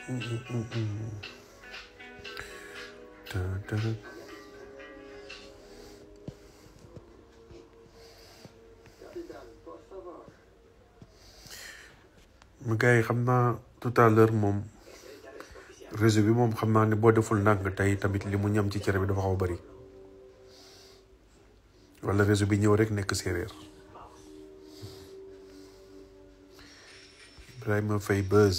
mu gars yi xam naa tout à l'heure moom réseau bi moom xam naa ne boo deful ndànk tey tamit li mu ñam ci cere bi dafa xaw a bari wala réseau bi ñëw rek nekk séeréer Ibrahima Faye Buzz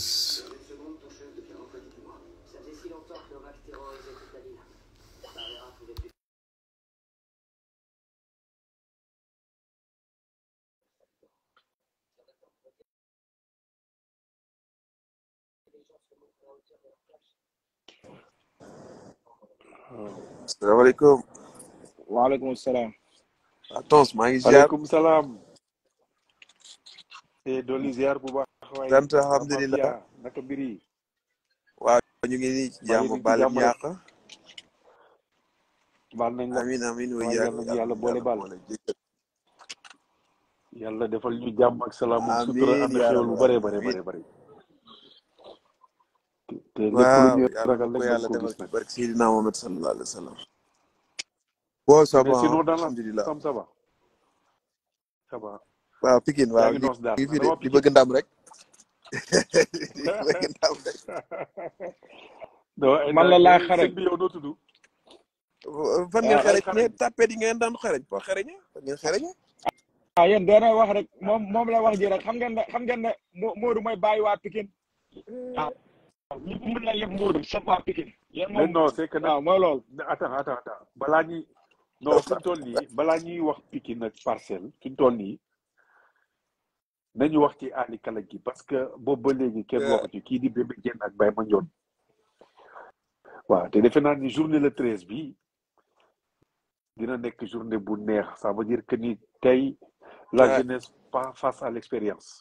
salaamaaleykum waaleykum salaam. Tons maa ngi ziar waaleykum salaam. te dolli ziar bu baax. waaye sant alhamdulilah naka mbir yi. waaw ñu ngi nii ci jàmm baal ñu yàq baal nañ la amin amin wa waaye yàlla yàlla boole baal yàlla defal ñu jàmm ak salaam ak sutura Amiin ànd yaa xéwal bu rabbal bëree bëri amiin. bëri bëri. te lépp lu waaw ñu yàlla ragal ko rek yàlla nañ ko defal gis ci nag. barke Seydina Mohamed sallallahu alayhi wa sallam bon ça mais va sinon dans la alhamdulilah sam ça va. ça va. waaw Pikine yaa waaw ngi ñu noos daal ngi fi de dama di Pikine. bëgg ndam rek di bëgg ndam rek non man la laay sëñ xarañ bi yow noo tudd. fan ngeen waaw laay xereñ ne xarañ. tàppet yi ngeen daan xereñ foo xereñe fan ngeen xereñe ah yéen doona wax rek moom moom la wax ji rek xam ngeen ne xam ngeen ne Mo- Modou mooy bàyyi waa Pikine ah ñëpp mën na yëpp Modou sa waa Pikine yéen mais moom non c'est que nag waaw mooy loolu attends attends attends balaa ñuy non fi ñu toll nii balaa ñuy wax Pikine nag parcelle fi ñu toll nii nañu wax ci Ali Kala gi parce que boobu ba léegi kenn waxu ci kii di Bébé Diène ak Baye Mandione waaw te defe naa ni journée le treize bi dina nekk journée bu neex ça veut dire que ni tey la Ouais. jeunesse pas face à l'expérience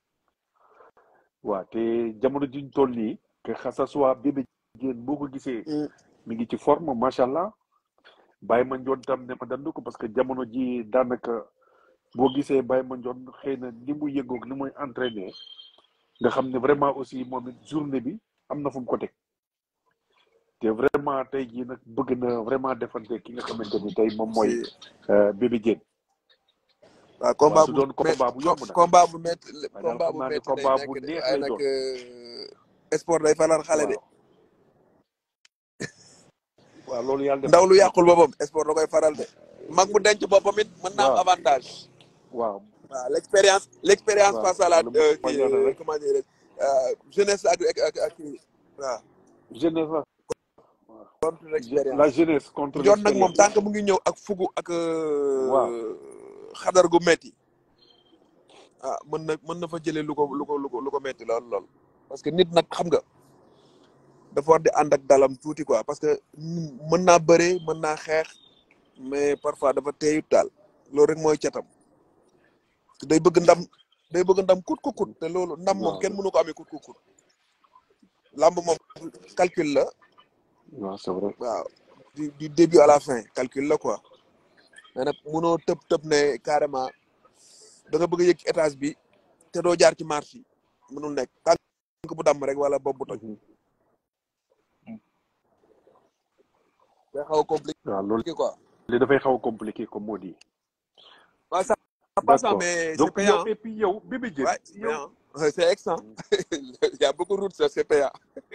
waaw te jamono jiñ toll nii que xa ça soit Bébé Diène boo ko gisee Mm. mi ngi ci forme macha allah Baye Mandione tam ne ma dandu ko parce que jamono ji daanaka boo gisee Baye Mandione xëy na ni mu yëngoog ni muy entraîné nga xam ne vraiment aussi moom it journée bi am na fu mu ko teg te vraiment tey jii nag bëgg na vraiment defante ki nga xamante ni tey moom mooy si euh, Bébé Diène waaw waaw combat du bu doon mét combat bu yomb nag combat bu métti waaye daal combat xam bu naa ne métti lay combat bu nekk de neex waaye lay nag doon euh, sport day faral xale de waaw waaw loolu yàlla def ndaw na lu ko yàqul boppam sport da koy faral de mag mu denc boppam it mën naa am waaw avantage waaw waaw l' expérience l' expérience waaw face à la wala euh, mooy kii yoon euh, rek comment dire euh, jeunesse ak ak ak ak kii waaw jeunesse la contre l' Je- la expérience jeunesse contre John nag moom l'expérience tant que mu ngi ñëw ak fugu ak waaw euh, xadar gu metti ah mën na mën na fa jëlee lu ko lu ko lu ko lu ko metti lool lool parce que nit nag xam nga dafa war di ànd ak dalam tuuti quoi parce que mm, mën naa bëree mën naa xeex mais parfois dafa teeyut daal loolu rek mooy catam day bëgg ndam day bëgg ndam kut ku kut te loolu ndam moom waaw kenn mënu ko amee kut ku kut lamb moom calcul la waaw c'est vrai waaw du du début à la fin calcul la quoi mais nag mënoo tëb tëb ne carrément da nga bëgg a yëg ci étage bi te doo jaar ci marche yi mënul nekk tànk bu damm rek wala bopp bu toj Mhm. day xaw a compliqué waaw loolu quoi li dafay xaw a compliqué comme moo di waaw ça ça passe hein, d'accord mais c'est donc yow payant et puis yow Bébé Diène ouais c'est yow payant Ouais, c'est extra Mhm. il y a beaucoup de routes ça c'est payant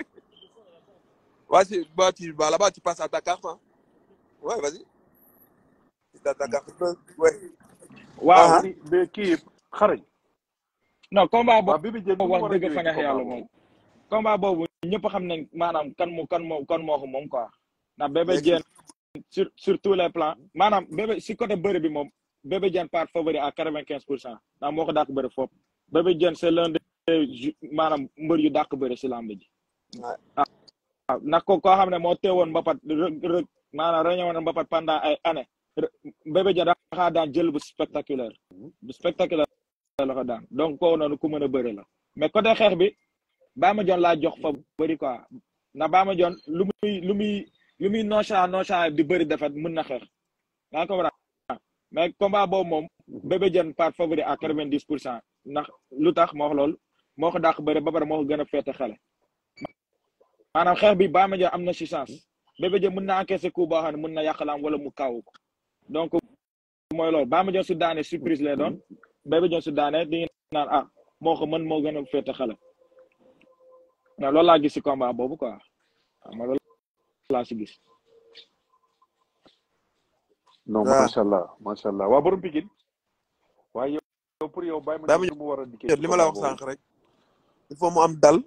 vas-y bah tu bah là-bas tu passes à ta carte hein ouais vas-y c'est à ta carte ouais waaw ah ni mais kii xarañ non combat waaw boobu Bébé Diène nu mu wax war a dëgg fa ñëwee ci neex combat yàlla boobu moom combat boobu ñëpp xam nañ maanaam kan moo kan moo kan moo ko moom quoi ndax Bébé léegi Diène sur sur tous les plans maanaam bébé si côté bëri bi moom Bébé Diène part favori à quatre vingt quinze pour cent ndax moo ko dàq bëri foofu Bébé Diène c'est l'un des ju- maanaam mbër yu dàq bëri si lamb ji ouais waaw ndax ko koo xam ne moo teewoon mbapat rëg rëg maanaam reñewoon mbapat pendant ay années Bébé Diène daxaa daan jël bu spectaculaire bu spectaculaire la ko daan donc kooku noonu ku mën a bëri la mais côté xeex bi Bama Dione laa jox fa bëri quoi ndax Bama Dione lu muy lu muy lu muy nonchalant nonchalant di bëri defet mën na xeex yaa ko mais combat boobu moom Bébé Diène part favori à quatre vingt dix pour cent ndax lu tax moo wax loolu moo ko dàq bëri ba pare moo ko gën a féete xale maanaam xeex bi Baye Mandione am na si chance Bébé Diène mën na encaisser coup boo xam ne mën na yàq lamb wala mu kaw ko donc mooy loolu Baye Mandione su daane surprise lay doon Bébé Diène su daane di naan ah moo ko mën moo gën a féete xale non loolu laa gis si combat boobu quoi waaw ma loolu laa si gis non waaw macha allah macha allah waa borom Pikine waaye yow pour yow Baye Baye Mandione nu mu war a dikkee Mandione ci li ma la combat wax boobu sànq rek il faut mu am dal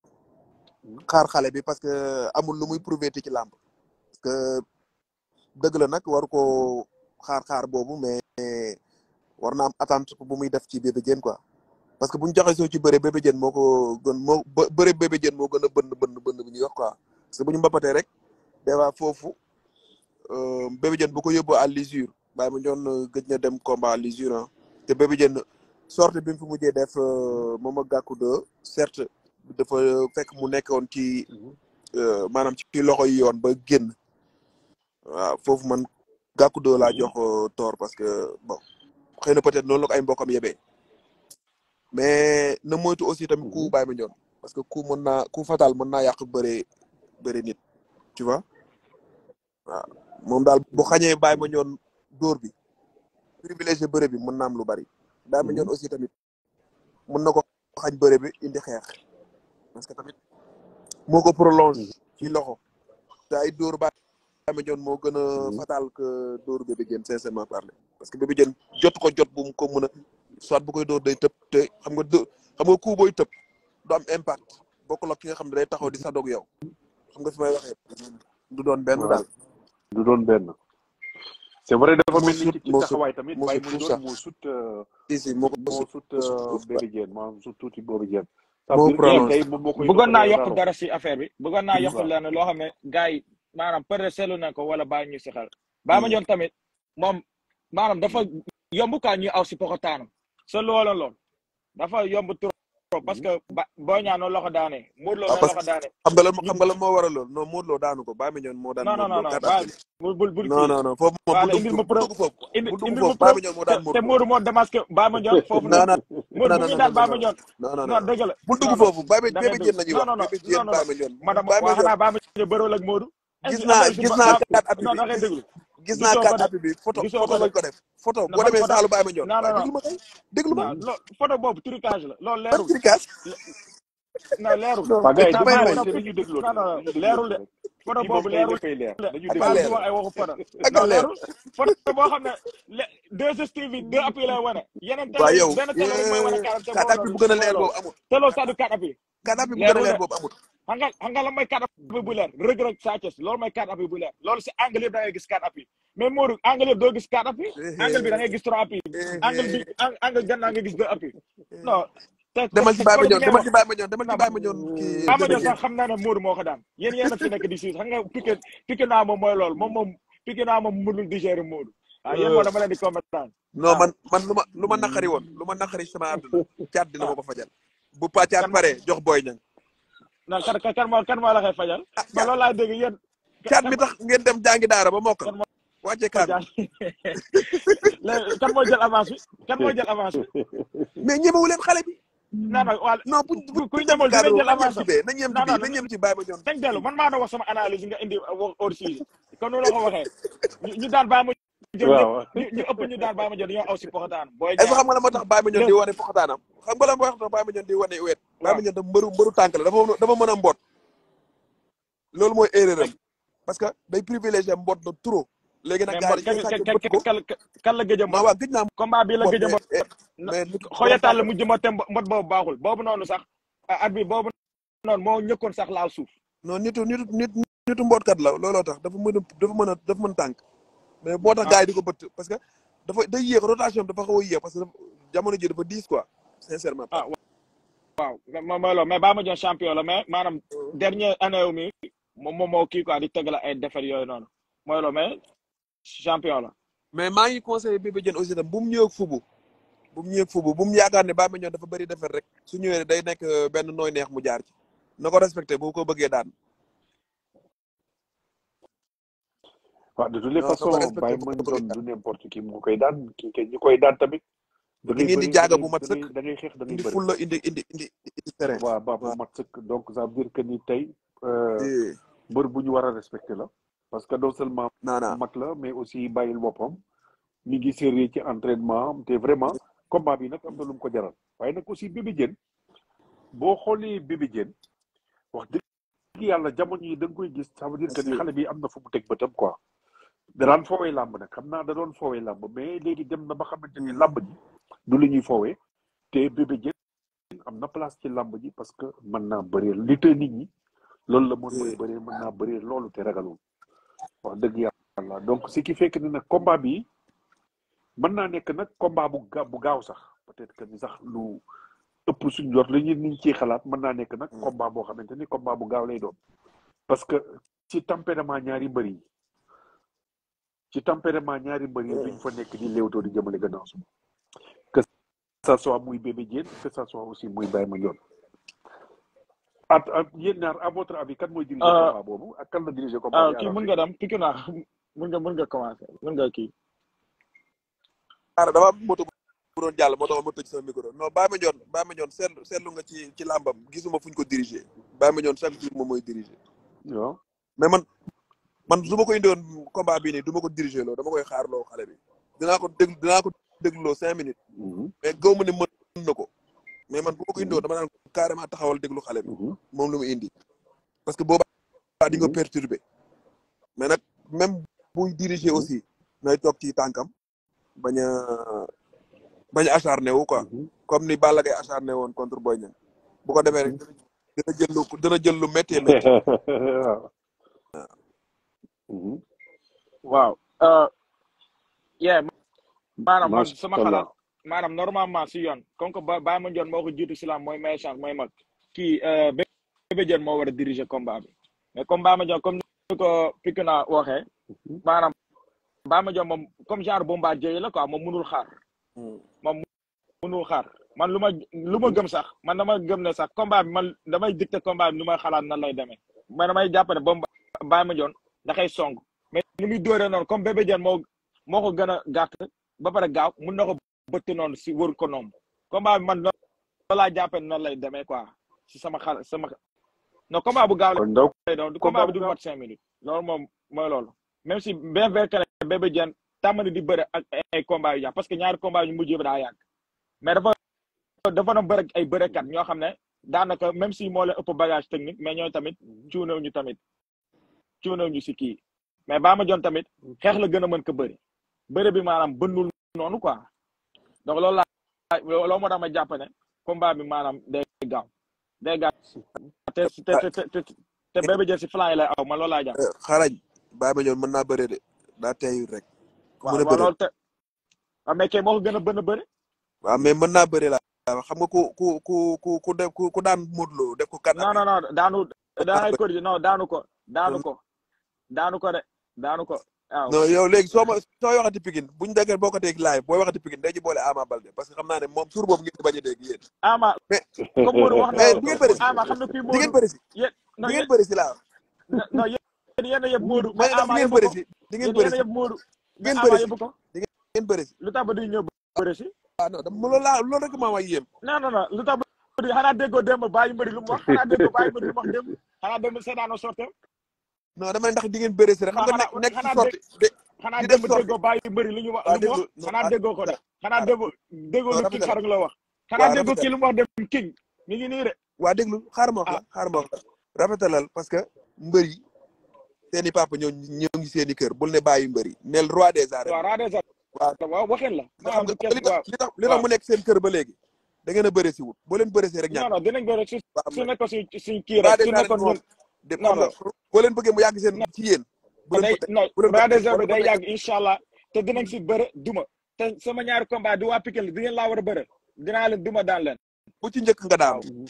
xaar xale bi parce que amul lu muy prouvé ci làmb parce que dëgg la nag waru ko xaar xaar boobu mais war na am attente bu muy def ci Bébé Diène quoi parce que bu ñu joxe soo ci bëre Bébé Diène moo ko gën moo bë bëre Bébé Diène moo gën a bënn bënn bënn bu ñuy wax quoi parce que bu ñu mbapatee rek déjà foofu euh, Bébé Diène bu ko yóbbu à l'usure Baye Mandione gëj na dem combat à l'usure ah te Bébé Diène sorte bi mu fi mujjee def euh, moom ak Gàkku de certes dafa fekk mu nekkoon ci euh, maanaam ci loxo yi yoon ba génn waaw foofu man Gàkku de laa jox euh, tort parce que bon xëy na peut-être noonu la ko ay mbokam yebee mais na moytu aussi tamit ku Baye Mandione parce que ku mën naa ku fatal mën naa yàq bëre bëre nit tu vois waaw moom daal bu xañee Baye Mandione dóor bi privilégié bëre bi mën na am lu bari Baye Mandione aussi tamit mën na ko xañ bëre bi indi xeex parce que tamit moo ko prolonge ci loxo te ay dóor Baye Mandione moo gën a fatal que dóor Bébé Diène sincèrement parler parce que Bébé Diène jot ko jot bu mu ko mën a soit bu koy dóor day tëb te xam nga dë xam nga coup booy tëb du am impact bokkul ak ki nga xam ne day taxaw di sadoog yow xam nga fi may waxee du doon benn daal du doon benn c'est vrai dafa moo mel ni sut ci ci moo sut taxawaay tamit moo Baye sut tout Mandione ça moo sut euh, si si moo ko moo sut sut moo sut euh, tuuti Bébé Diène maanaam sut tuuti Bébé Diène ça moo veut dire que prolonge tey moom moo koy bëggoon naa yokk ralo dara si affaire bi bëggoon naa yokk waaw leen loo xam ne gars yi maanaam peut être seetlu nañ ko wala bàyyi ñu si xel Baye Mandione tamit moom maanaam dafa yomb kaa ñuy aw si poxotaanam sa loola lool dafa yomb trop parce que ba boo ñaa noonu la ko daanee Modou Lo ah noonu parce la ko que daanee xam nga lan ñu xam nga lan moo waral lool non Modou Lo daanu ko Baye Mandione moo daan non non Modou non Lo non quatre bàyyi avril bul bul bul non kii non non foofu moom voilà bu dugg indil ma bu preuve dugg foofu indi bu dugg indil ma foofu Baye preuve Mandione moo te daan te Modou Lo Modou moo démasqué Baye Mandione foofu non noonu non Modou non bu non muy non daan non Baye non Mandione non non non non dëgg la bul dugg non non foofu Baye da Bébé ngay Diène dégg la ñuy non wax non non Bébé non Diène non Baye non Mandione madame Baye waa Mandione xanaa Baye Mandione bërool ak Modou est-ce gis que naa affaire su gis ba naa ba quatre appuis non bi da ngay gis déglu gis naa gisoo ko quatre de appuis bi photo gisoo photo ko de lañ ko def photo na boo ban demee photo saalu Baye Mandione non non waaye non déglu ma kay déglu ma non lo photo boobu trucage la loolu ban leerul tricage Le- non leerul non waa gars yi non déglu bàyyi damay non te bañ nañu piki dégloo non non nañu leerul dégloo de rek photo fii moom boobu tey leerul léppay leer de nañu ak a bàyyi dégloo di leer wax ay waxu photo ak a non leer leerul photo boo xam ne le deux stv deux appui lay wane yeneen waa télé yi yow benn télé rek mooy wane quarante te quatre boobu appuis noonu bu gën a mooy leer loolu boobu amul te loolu sax du quatre appui quatre appuis bu gën a leerul leer de boobu amul xam nga xam nga la mooy quatre appui bu leer Reug Reug Sa Thiès loolu mooy quatre appui bu leer loolu si angle yëpp da ngay gis quatre appui mais Modou angle yëpp doo gis quatre appui angle bi da ngay gis trois appui angle bi ang- angle gannaaw nga gis deux appui non te te demal ci te Baye photo bi Mandione ngay demal wax ci Baye Mandione demal non ci Baye Mandione kii Baye Bébé Mandione Diène sax xam naa ne Modou moo ko daan yéen yéen a fi nekk di siis xam nga piqué piqué naa moom mooy loolu moom moom piqué naa moom mënul digérer Modou waaw yéen moo dama leen di comprendre non waaw man man lu ma lu ma naqari woon lu ma naqari sama àdduna caat dina ma ah ko fajal bu pa caat kan ma pare jox Boy Niang non kan kan kan moo kan moo la koy fajal ah man caat loolu laay dégg yéen caat kan mi moo tax ngeen dem jàngi daara ba mokkal kan moo wàcce ko kaamil jàng léegi kan moo jël avance bi kan moo jël avance bi mais ñemewu leen xale bi non non waa non bu bu ku kuy bu dem ñamul dina cadre jël nañ yem avance ci am bee nañ yem ci non bii non nañ yem ci Baye Mandione dañ dellu man maa doon wax sama analyse nga indi wax hors sujet kon noonu la ko waxee ñu ñu daan baa ma jël ñëpp waaw ñu ñu ëpp ñu daan baa ma jël dañoo aw si poxataan booy est-ce que ñaar xam nga la moo tax Baye Mandione le di wane foxataanam xam nga la moo tax Baye Mandione di wane wet Baye waaw Mandione dafa mbëru mbëru tànk la dafa dafa mën a mboot loolu mooy erreur am parce que day privilégié mboot de trop léegi nag mais gars mbot yi kan dañuy kan sàcc bëtt ko kan kan la gëj a non mbot waa gëj naa combat bii la mboot gëj a mais mbot na mais nit borom xoyataan tànk la la mujj mbote mbot boobu baaxul boobu noonu sax at bi boobu noonu moo ñëkkoon sax laal suuf non nitu nitu nit nitu mbootkat la looloo tax dafa mën a dafa mën a dafa mën tànk mais moo tax ah gars yi di ko bëtt parce que dafa day yéex rotation bi dafa xaw a yéex parce que dafa jamono ji dafa diis quoi sincèrement ah parlé waaw mais mooy loolu mais baa ma jox champion la mais maanaam dernière année wu mi moom moom moo kii quoi di tegal ay défaites yooyu noonu mooy loolu mais champion la mais maa ngi conseillé Bébé Diène aussi tam bu mu ñëw ak fubu bu mu ñëw ak fubu bu mu yaakaar ne Baye Mandione dafa bëri defar rek su ñëwee day nekk euh, benn nooy neex mu jaar ci na ko respecté bu ko bëggee daan waaw de toutes les non na ko façons respecté Baye bu ko bëggee Mandione daan du n'importe qui mu koy daan ki kay ñi koy daan tamit da di ngay ngeen di bëri da jaaga ngay bu mat da ngay sëkk da ngay xeex da ngay indi bëri fulla indi indi indi indi terrain waa ba bu waaw mat sëkk donc ça veut dire que ni tey euh, Eh, mbër bu ñu war a respecté la parce que non seulement naana mag la mais aussi bàyyil boppam mi ngi sérieux ci entraînement am te vraiment combat bi nag am na lu mu ko jaral waaye nag aussi Bébé Diène boo xoolee Bébé Diène wax dëgg yàlla jamono yi da nga koy gis ça veut dire que ni xale bi am na fu mu teg bëtam quoi da daan foowee làmb nag xam naa da doon foowee làmb mais léegi dem na ba xamante ni làmb ji du lu ñuy foowee te Bébé Diène am na place ci làmb ji parce que mën naa bëree li te nit ñi loolu la mën mooy bëree mën naa bëree loolu te ragalul wax dëgg yàlla donc ce qui fait que ni nag combat bi mën naa nekk nag combat bu ga bu gaaw sax peut-être que ni sax lu ëpp suñ jot li ñu niñ ciy xalaat mën naa nekk nag combat boo xamante ni combat bu gaaw lay doon parce que ci tempérament ñaari mbër yi ci tempérament ñaari mbër yi duñ fa nekk di léewtoo di jëmale gannaaw suba que ça soit muy Bébé Diène que ça soit aussi muy Baye Mandione at at yéen ñaar à votre avis kan mooy diriger Euh, combat boobu ak kan la diriger combat ah bi kii à mën nga dem piki naa mën nga mën nga commencé mën nga kii xaaral dama am moto bu doon jàll moo tax ma tëj sama micro non Baye Mandione Baye Mandione seetlu seetlu nga ci ci làmbam gisuma fuñ ko diriger Baye Mandione chaque jour moom mooy diriger waaw mais man man su ma ko indiwoon combat bii nii du ma ko diriger loo dama koy xaarloo xale bi dinaa ko déglu dinaa ko dégluloo cinq minutes Mhm, mais gaw ma ne mën na ko mais man bu ma ko indiwoon dama naan carrément taxawal déglu xale bi mhm. moom lu mu indi parce que boobaa di nga Mhm. perturbé mais nag même buy diriger aussi nay toog ci tànkam bañ a bañ a acharné wu quoi Mhm. comme ni Balla Gaye acharné woon contre Boy Niang bu ko defee rek dina jël lu dina jël lu méttee métti waaw. Mhm. waaw euh, yeah maanaam man Macha sama Allah. xalaat maanaam normalement si yoon comme que ba Baye Mandione moo ko jiitu si lam mooy may chance mooy mag kii euh, Bébé Diène moo war a diriger combat bi mais comme Baye Mandione comme ni ko Pikina waxee maanaam Baye Mandione moom comme genre bombardier la quoi moom munul xaar moom munul xaar man lu ma lu ma gëm sax man dama gëm ne sax combat bi man damay dicté combat bi nu may xalaat nan lay demee mais damay jàpp ne ba Baye Mandione da koy song mais ni muy dóoree noonu comme Bébé Diène moo moo ko gën a gàtt ba pare gaaw mun na ko bëtt noonu si wër ko noonu combat bi man loolu laa jàppee ne noonu lay demee quoi si sama xal sama non combat bu gaaw kon donc lay doon combat combat bi bu du gaaw. mat cinq minutes loolu moom mooy loolu même si bien vrai que ne Bébé Diène tàmm na di bëre ak ay combat yu yàgg parce que ñaari combat yu mujj bi daa yàgg mais dafa dafa doon bëre ak ay bërekat ñoo xam ne daanaka même si moo leen ëpp bagage technique mais ñooy tamit cuunew ñu tamit cuunew ñu si kii mais Baye Mandione tamit xeex la gën a mën ko bëri bëre bi maanaam bënnul noonu quoi donc loolu laa loolu moo tax ma jàpp ne combat bi maanaam day gaaw day gaaw te te te te te te Bébé Diène si flanc yi lay aw man loolu laa jàpp xarañ Baye Mandione mën naa bëree de daa teeyul rek ku waaw mën a waaw bëree loolu te waaw mais kay moo ko gën a bën a bëri waaw mais mën naa bëree laa xam nga ku ku ku ku ku def ku ku daan Modou Lo def ko kat non non non daanu daanay ko non daanu ko daanu ko daanu ko de daanu ko waaw non yow léegi soo ma soo waxati Pikine buñ déggee boo ko teeg live booy waxati Pikine day ci boole Ama Baldé parce que xam naa ne moom suur boobu ngeen di bañ a dégg yéen ama mais comme Modou wax na mais di ngeen bëri si ama xam na kuy di ngeen Modou bëri si yéen di non ngeen yéen bëri si laa non yéen yéen a yëpp Modou ma mais ne ndax ama di ngeen yëpp bëri ko si di yéen ngeen bëri yéen a si yëpp Modou di ngeen mais bëri ama si yëpp ko di ngeen bëri si lu tax ba duy ñëw bëri si ah non dama loolu laa loolu rek maa wax yéem non non non lu tax ba duy xanaa déggoo démb bàyyi mbëri lu mu wax xanaa déggoo bàyyi mbëri lu mu wax démb xanaa démb seedaanoo sorte non dama ne ndax di ngeen bëri si rek xam nga nekk nekk ci sorti de xanaa di def démb sorti déggoo bàyyi mbëri lu ñu wax waaw lu mu wax déglu xanaa déggoo ko de xanaa déggoo déggoo waaw lu king rafetal xarang la wax xanaa waaw déggoo rafetal kii lu mu wax dem king mi ngi nii de waa déglu xaaral ma wax ah la xaaral ma wax la rafetalal parce que mbër yi seen i papa ñoo ñoo ngi seen i kër bul ne bàyyi mbër yi neel roi des arènes waaw raade sax waaw waaw waxin la nga xam maanaam du nga kes li tax waaw li tax li tax waaw mu nekk seen kër ba léegi da ngeen a bëre si wut boo leen bëre si rek ñàkk non non dinañ bëri su waaw su mais nekkoon suñ suñ kii roi rek des su arènes nekkoon moom ñun de non xam nga non boo leen bëggee mu yàgg seen non ci yéen bu leen day ko teg non bu leen ko raade teg sax boo bi leen ko day teg yàgg incha allah te dinañ si bëre duma te sama ñaari combat di waa Pikine la di ngeen laa war a bëre dinaa leen duma daan leen bu ci njëkk nga daanu waaw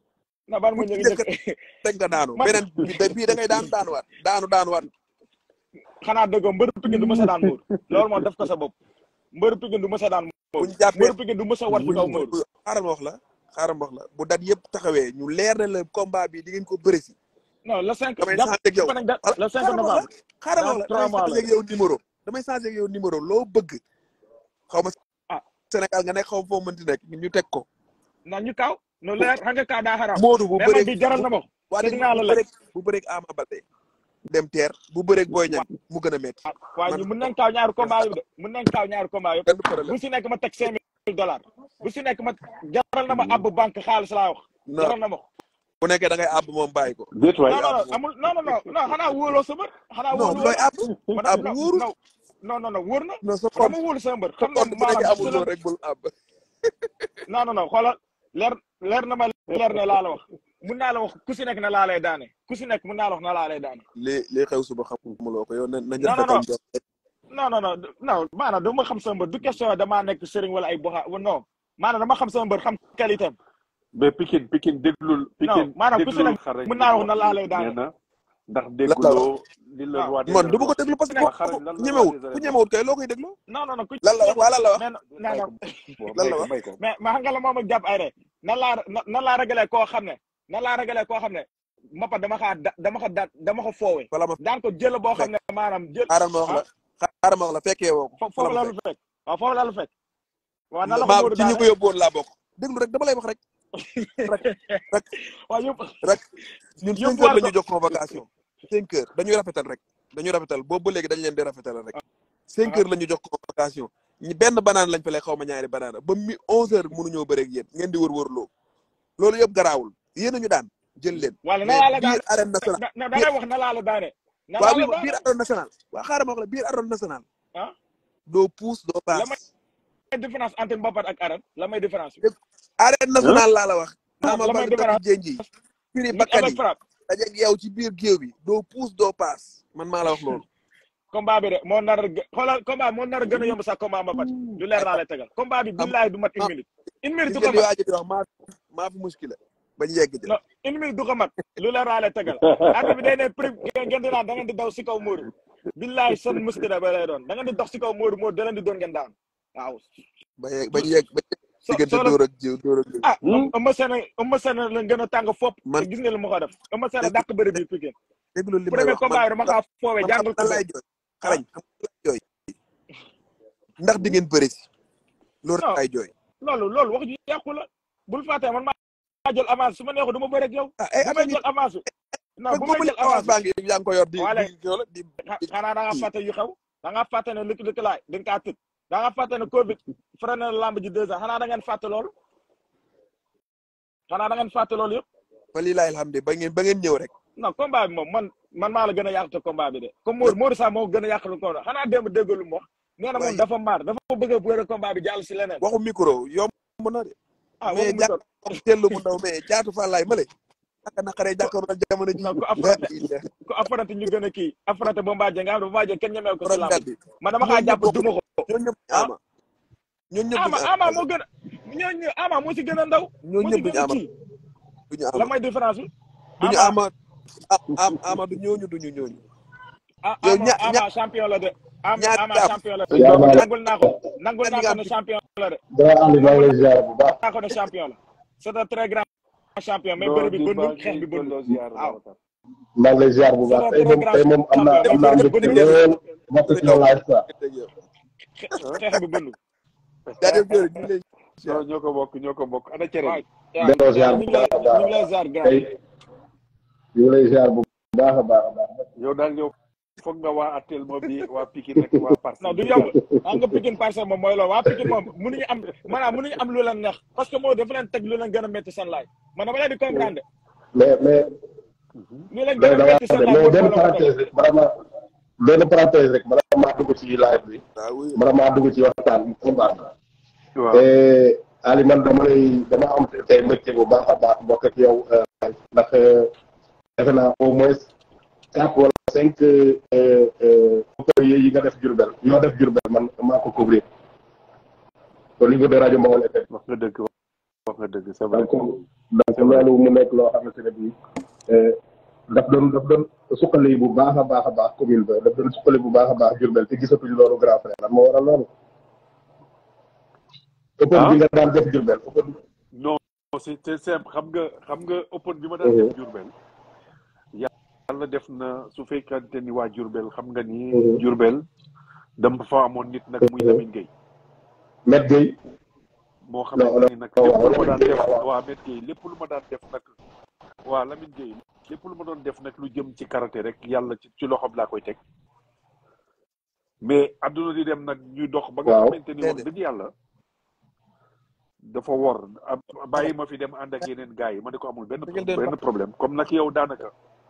na ban bu mu ci njëkk njëkk njëkk teg nga daanu man beneen bi da- bii da ngay daanu daanuwaat daanu daanuwaat xanaa dëggoo mbëru Pikine du mës a daan Modou loolu moom def ko sa bopp mbëru Pikine du mës a daan bu Modou ñu jàppee mbëru Pikine du mës a war ci bu kaw bu Modou bu xaaral ma wax la xaaral ma wax la bu dat yëpp taxawee ñu leer na la combat bi di ngeen ko bëre si non le cinq damay jàpp changé ak yow jàpp nañ da voilà le cinq xaaral ma wax novembre la xaaral ma dans wax la trois damay mois changé la ak yow numéro damay changé ak yow numéro loo bëgg xaw ma ah Sénégal nga nekk xaw ma foo mënti nekk ñu teg ko na ñu kaaw no leer xam nga kaa daa xaraam Modou bu mais man bëree bi jaral bu na ma ko waa te léegi dinaa la bu lekk bëreeg bu bëreeg Ama Baldé dem teer bu bëreeg Boy Niang mu gën a métti waaye man ñu mun nañ kaaw ñaari combat yëpp de mun nañ kaaw ñaari combat yëpp benn problème bu si nekk ma teg cinq mille dollars bu si nekk ma jaral na ma ab banque xaalis laa wax non jaral na ma ko bu nekkee da ngay àbb moom bàyyi ko déet waay non non non amul non non non non xanaa wóoloo sa mbër xanaa non wóolu looy àbb man àbb non wóorul non non non non wóor na non sa dama compte wóolu sa mbër sa xam nga compte bu nekkee maanaam amul su la loolu rek bul àbb non non non xoolal leer leer na ma leer ne laa la wax mun naa la wax ku si nekk na laa lay daane ku si nekk mun naa la wax na laa lay daane li li xew suba xamuloo ko yow na nañ non non rafetal non njort non non non non maanaam dama xam sama mbër du question damaa nekk sëriñ wala ay boxa non maanaam dama xam sama mbër xam qualité am mais Pikine Pikine déglul Pikine maanaam ku si déglul nekk xarañ mën li naa mu wax na wax laa fii lay daane nee na ndax lan la wax dégguloo li la waaw roi des man du arènes ma ko wax déglu parce que waa ko xarañ lan la roi ñemewut des ku arènes wax ñemewut kay loo koy déglu non non non ku lan la wax waa lan la wax mais non may non ko bon lan may la ko wax may ko mais mais xam nga la moom ak jàpp ay rek nan laa nan laa ragalee koo xam ne nan laa ragalee koo xam ne mappa dama xaa da dama ko daan dama ko foowee wala ma daan ko jël boo xam fekk ne maanaam jël xaaral ma wax ah la xaaral ma wax la fekkee woo ko fo wala foofu ma la fekk lu fekk waaw foofu la lu fekk waaw nan la ko maa Modou ci ñi daane ko yóbbuwoon laa bokk déglu rek dama lay wax rek rek rek waaw yëpp rek ñun cinq heures yóbbuwaat la ko ñu jox convocation cinq heures dañuy rafetal rek dañuy rafetal boobu ba léegi dañ leen di rafetal rek cinq ah heures la ñu jox convocation ñi benn banaan lañ fa lay xaw ma ñaari banaana ba mi onze heures mënuñoo bëreeg yéen ngeen di wër-wër loo loolu yëpp garaawul yéen a ñu daan jël leen wala na mais laa la biir daane arène nationale na na da biir ngay wax na laa la daane na waa laa la wi ma biir daane arène nationale waa xaaral ma wax la biir arène nationale ah doo puus doo la may paas différence entre mbapat ak arène la may différence bi dégg arène nationale laa la wax Ama la may Baldé takk différence jénji firi lutte bakkan avec yi frappe dajeeg yow ci biir géew bi doo puus doo paas man maa la wax loolu combat bi de moo nar a gë- xoolal combat moo nar a gën a yomb sax combat mbapat lu leer laa lay tegal combat bi am billahi du mat une am minute une minute gis du nga ko li mat waa ji di wax maa maa fi muskile bañ yegg ja non une minute du ko mat lu leer laa lay tegal arbi bi day ne prime ngeen di naan da ngeen di daw si kaw Modou billahi seen muskile ba lay doon da ngeen di dox si kaw Modou Modou da leen di doon ngeen daan waaw ba yegg bañ yegg bañ yegg so diggante soo la dóor ak jiw dóor ak jiw ah Eumeu Sène Eumeu Sène la gën a tàng fopp man te gis nga li mu ko def Eumeu Sène dégg dàq bëri bi Pikine déglu li may premier wax man combat yi dama kaa foowee man xam jàngal ko nan bëri laay jooy ah xarañ xam nan laay jooy ndax di ngeen bëri si loolu rek non laay jooy loolu loolu wax ji yàqu la bul fàtte man maa jël avance su ma neexu du ma bëri ak yow ah ay bu at may a ngi jël avance non fekk bu boobu may li jël avance avance baa ngi yaa ngi ko yor di wala di kii wala di xa- di xanaa da nga kii fàtte yu xew da nga fàtte ne lëkk lëkk laay dañ kaa tëj da nga fàtte ne Covid freiné na lamb ji deux ans xanaa da ngeen fàtte loolu xanaa da ngeen fàtte loolu yëpp fa lii laay alhamdulilah ba ngeen ba ngeen ñëw rek non combat bi moom man man maa la gën a yàqte combat bi de comme Modou Modou sax moo gën a yàqte combat xanaa démb déggalu mu wax nee na moom waaye dafa maar dafa bëgg a bëre combat bi jàll si leneen waxu micro yomb na de ah mais waxu mu jaatu toll tellu mu ndaw mais jaatu fa laay male naka naqaree ko jàkkaarloo jamono ji non ku la affronté ilaha ku affronté ñu gën a kii affronté Bombardier nga xam ne Bombardier kenn ñemee ko si borom lamb ji gàddi man dama xaa ñooñu ñëpp jàpp bokkuñu duma ko ñooñu ñëpp duñu ah ama ñooñu ñëpp ama duñu ama ama moo gën a ñooñu ama moo si gën a ndaw ñooñu moo si ñëpp gën duñu a ama kii duñu la ama may différence bi duñu ama ama am ama du ñooñu duñu ñooñu ah yow ama ña ña ama champion la de ama ñaari ama gaaf champion la de sëñ Baba nangul naa ko nangul ñaari naa ko gaaf ne bi champion la de grand Aliou maa ngi nangul lay ziar bu baax naa ko ne champion la c'est un très grand champion mais non bëri bi nit baa bëndul xeex ngi bi bëndul delloo ziar waaw Babacar maa ngi lay ziar bu c'est baax un tey très moom grand tey moom am naa champion am mais naa bëri bi mbégte bëndul lool bokk ci ñëw live quoi ah xeex bi bëndul jaajëf jërë ñu ngi lay non ñoo ko bokk ñoo ko bokk ana cere waaw bi waaw delloo ziar ñu bu ngi lay baax a ñu baax ngi lay ziar grand tey ñu ngi lay ziar bu baax a baax a baax yow daal yow foog nga waa attel ma bi waa Pikine rek waa non Parcelles du bi yomb xam nga Pikine Parcelles moom mooy loolu waa Pikine moom mënuñu am maanaam mënuñu am lu leen neex parce que moo dafa leen teg lu leen gën a métti seen laay man dama leen di comprendre mais mais lu leen gën mais a da métti seen ngaa laay mais moo benn moo la ko teg parenthèse rek bala ma benn parenthèse rek bala maa dugg ci live bi waaw oui bala maa dugg ci waxtaan bi combat bi waaw te Ali man dama lay dama am tey mbégte bu baax a baax bokk ak yow ndax defe naa au moins quatre wala cinq courrier yi nga def Diourbel yoo def Diourbel man maa ko couvrir au niveau de rajo Mawal FM wax nga dëgg wax nga dëgg c'est vrai donc donc loolu mu nekk loo xamante ne bii daf doon daf doon suqali bu baax a baax a baax commune ba daf doon suqali bu baax a baax Diourbel te gisatuñ loolu grand frère lan moo waral loolu open ah bi nga daan def Diourbel open non c'est c'est simple xam nga xam nga open bi ma daan def Diourbel yàlla def na su fekkante ni waa Diourbel xam nga ni Mhm. Diourbel dama fa amoon nit nag muy Lamine Gueye Met Gueye moo non xamante ni nag lépp lu ma daan def waaw waa Met Gueye lépp lu ma daan def nag waa Lamine Gueye lépp lu ma doon def nag lu jëm ci karaté rek yàlla ci ci loxoom laa koy teg mais adduna di dem nag ñuy dox ba nga Waaw. xamante ni wax dëgg yàlla dafa wor ab bàyyi ma fi dem ànd ak yeneen gars yi ma ne ko amul benn Dëggal den benn problème comme nag yow daanaka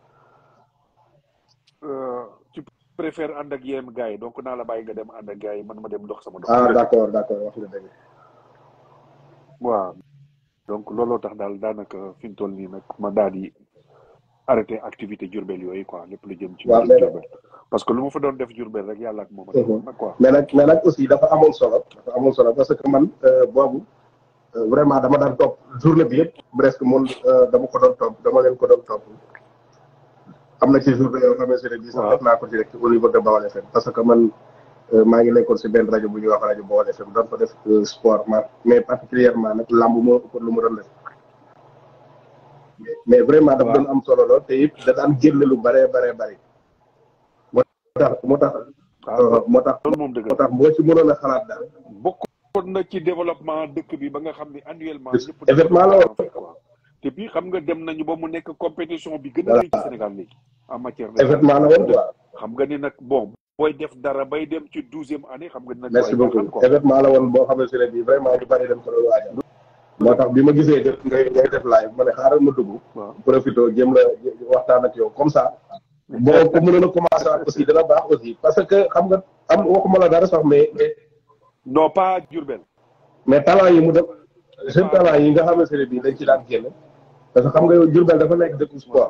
euh, tu préfères ànd ak yeneen gars yi donc naa la bàyyi nga dem ànd ak gars yi man ma dem dox sama dox ah d'accord d'accord wax nga dëgg waaw donc looloo tax daal daanaka fi mu toll nii nag ma daal di arrêté activité Jurbel yooyu quoi lépp lu jëm ci Waaw, mbirum mais- Jurbel parce que lu ma fa doon def Jurbel rek yàlla ak moom a defoon nag quoi mais nag mais nag aussi dafa amoon solo dafa amoon solo parce que man euh, boobu euh, vraiment dama daan topp journée bi yëpp presque mun euh, dama ko doon topp dama leen ko doon topp am na ci journée yoo xamante ne bii sax Waaw. def naa ko direct au niveau de Bawal FM parce que man euh, maa ngi nekkoon si benn rajo bu ñuy wax rajo Bawal FM doon fa def euh, sport ma mais particulièrement nag lamb moo ëppoon lu mu doon def mais- mais vraiment dafa Waaw. doon am solo lool te it da daan génne lu bëree bëree bëri moo tax moo tax ah euh, moo tax loolu moom dëgg moo la tax boo ci mënoon a xalaat daal bokkoon na ci développement dëkk bi ba nga xam ne annuellement Yes. ñëpp Événement la woon. quoi te puis xam nga dem nañu ba mu nekk compétition bi gën a rëy ci Sénégal léegi en matière de événement la woon quoi xam nga ni nag bon booy def dara bay dem ci douzième année xam nga ni nag merci waaye beaucoup baaxal quoi événement la woon boo xamante ne bii vraiment ñu bari dem ko doon waajal moo tax bi ma gisee def ngay ngay def live ma ne xaaral ma dugg waaw profité jëm la waxtaan ak yow comme ça boo ko mënoon a commencé waat aussi dana baax aussi parce que xam nga am waxuma la dara sax mais mais non pas Jurbel mais talent yi mu def jeune talent yi nga xamante ne bii dañ ci daan génn parce que xam nga yow Diourbel dafa nekk dëkku sport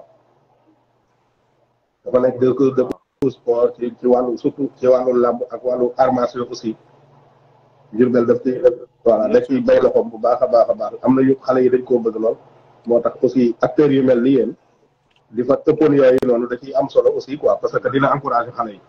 dafa nekk dëkk dëkku sport ci ci wàllu surtout ci wàllu làmb ak wàllu armation aussi Diourbel daf ciy voilà daf ciy bay loxoom bu baax a baax a baax am na yu xale yi dañ koo bëgg lool moo tax aussi acteurs yu mel ni yéen di fa ëppoon yooyu noonu da ciy am solo aussi quoi parce que dina encourager xale yi.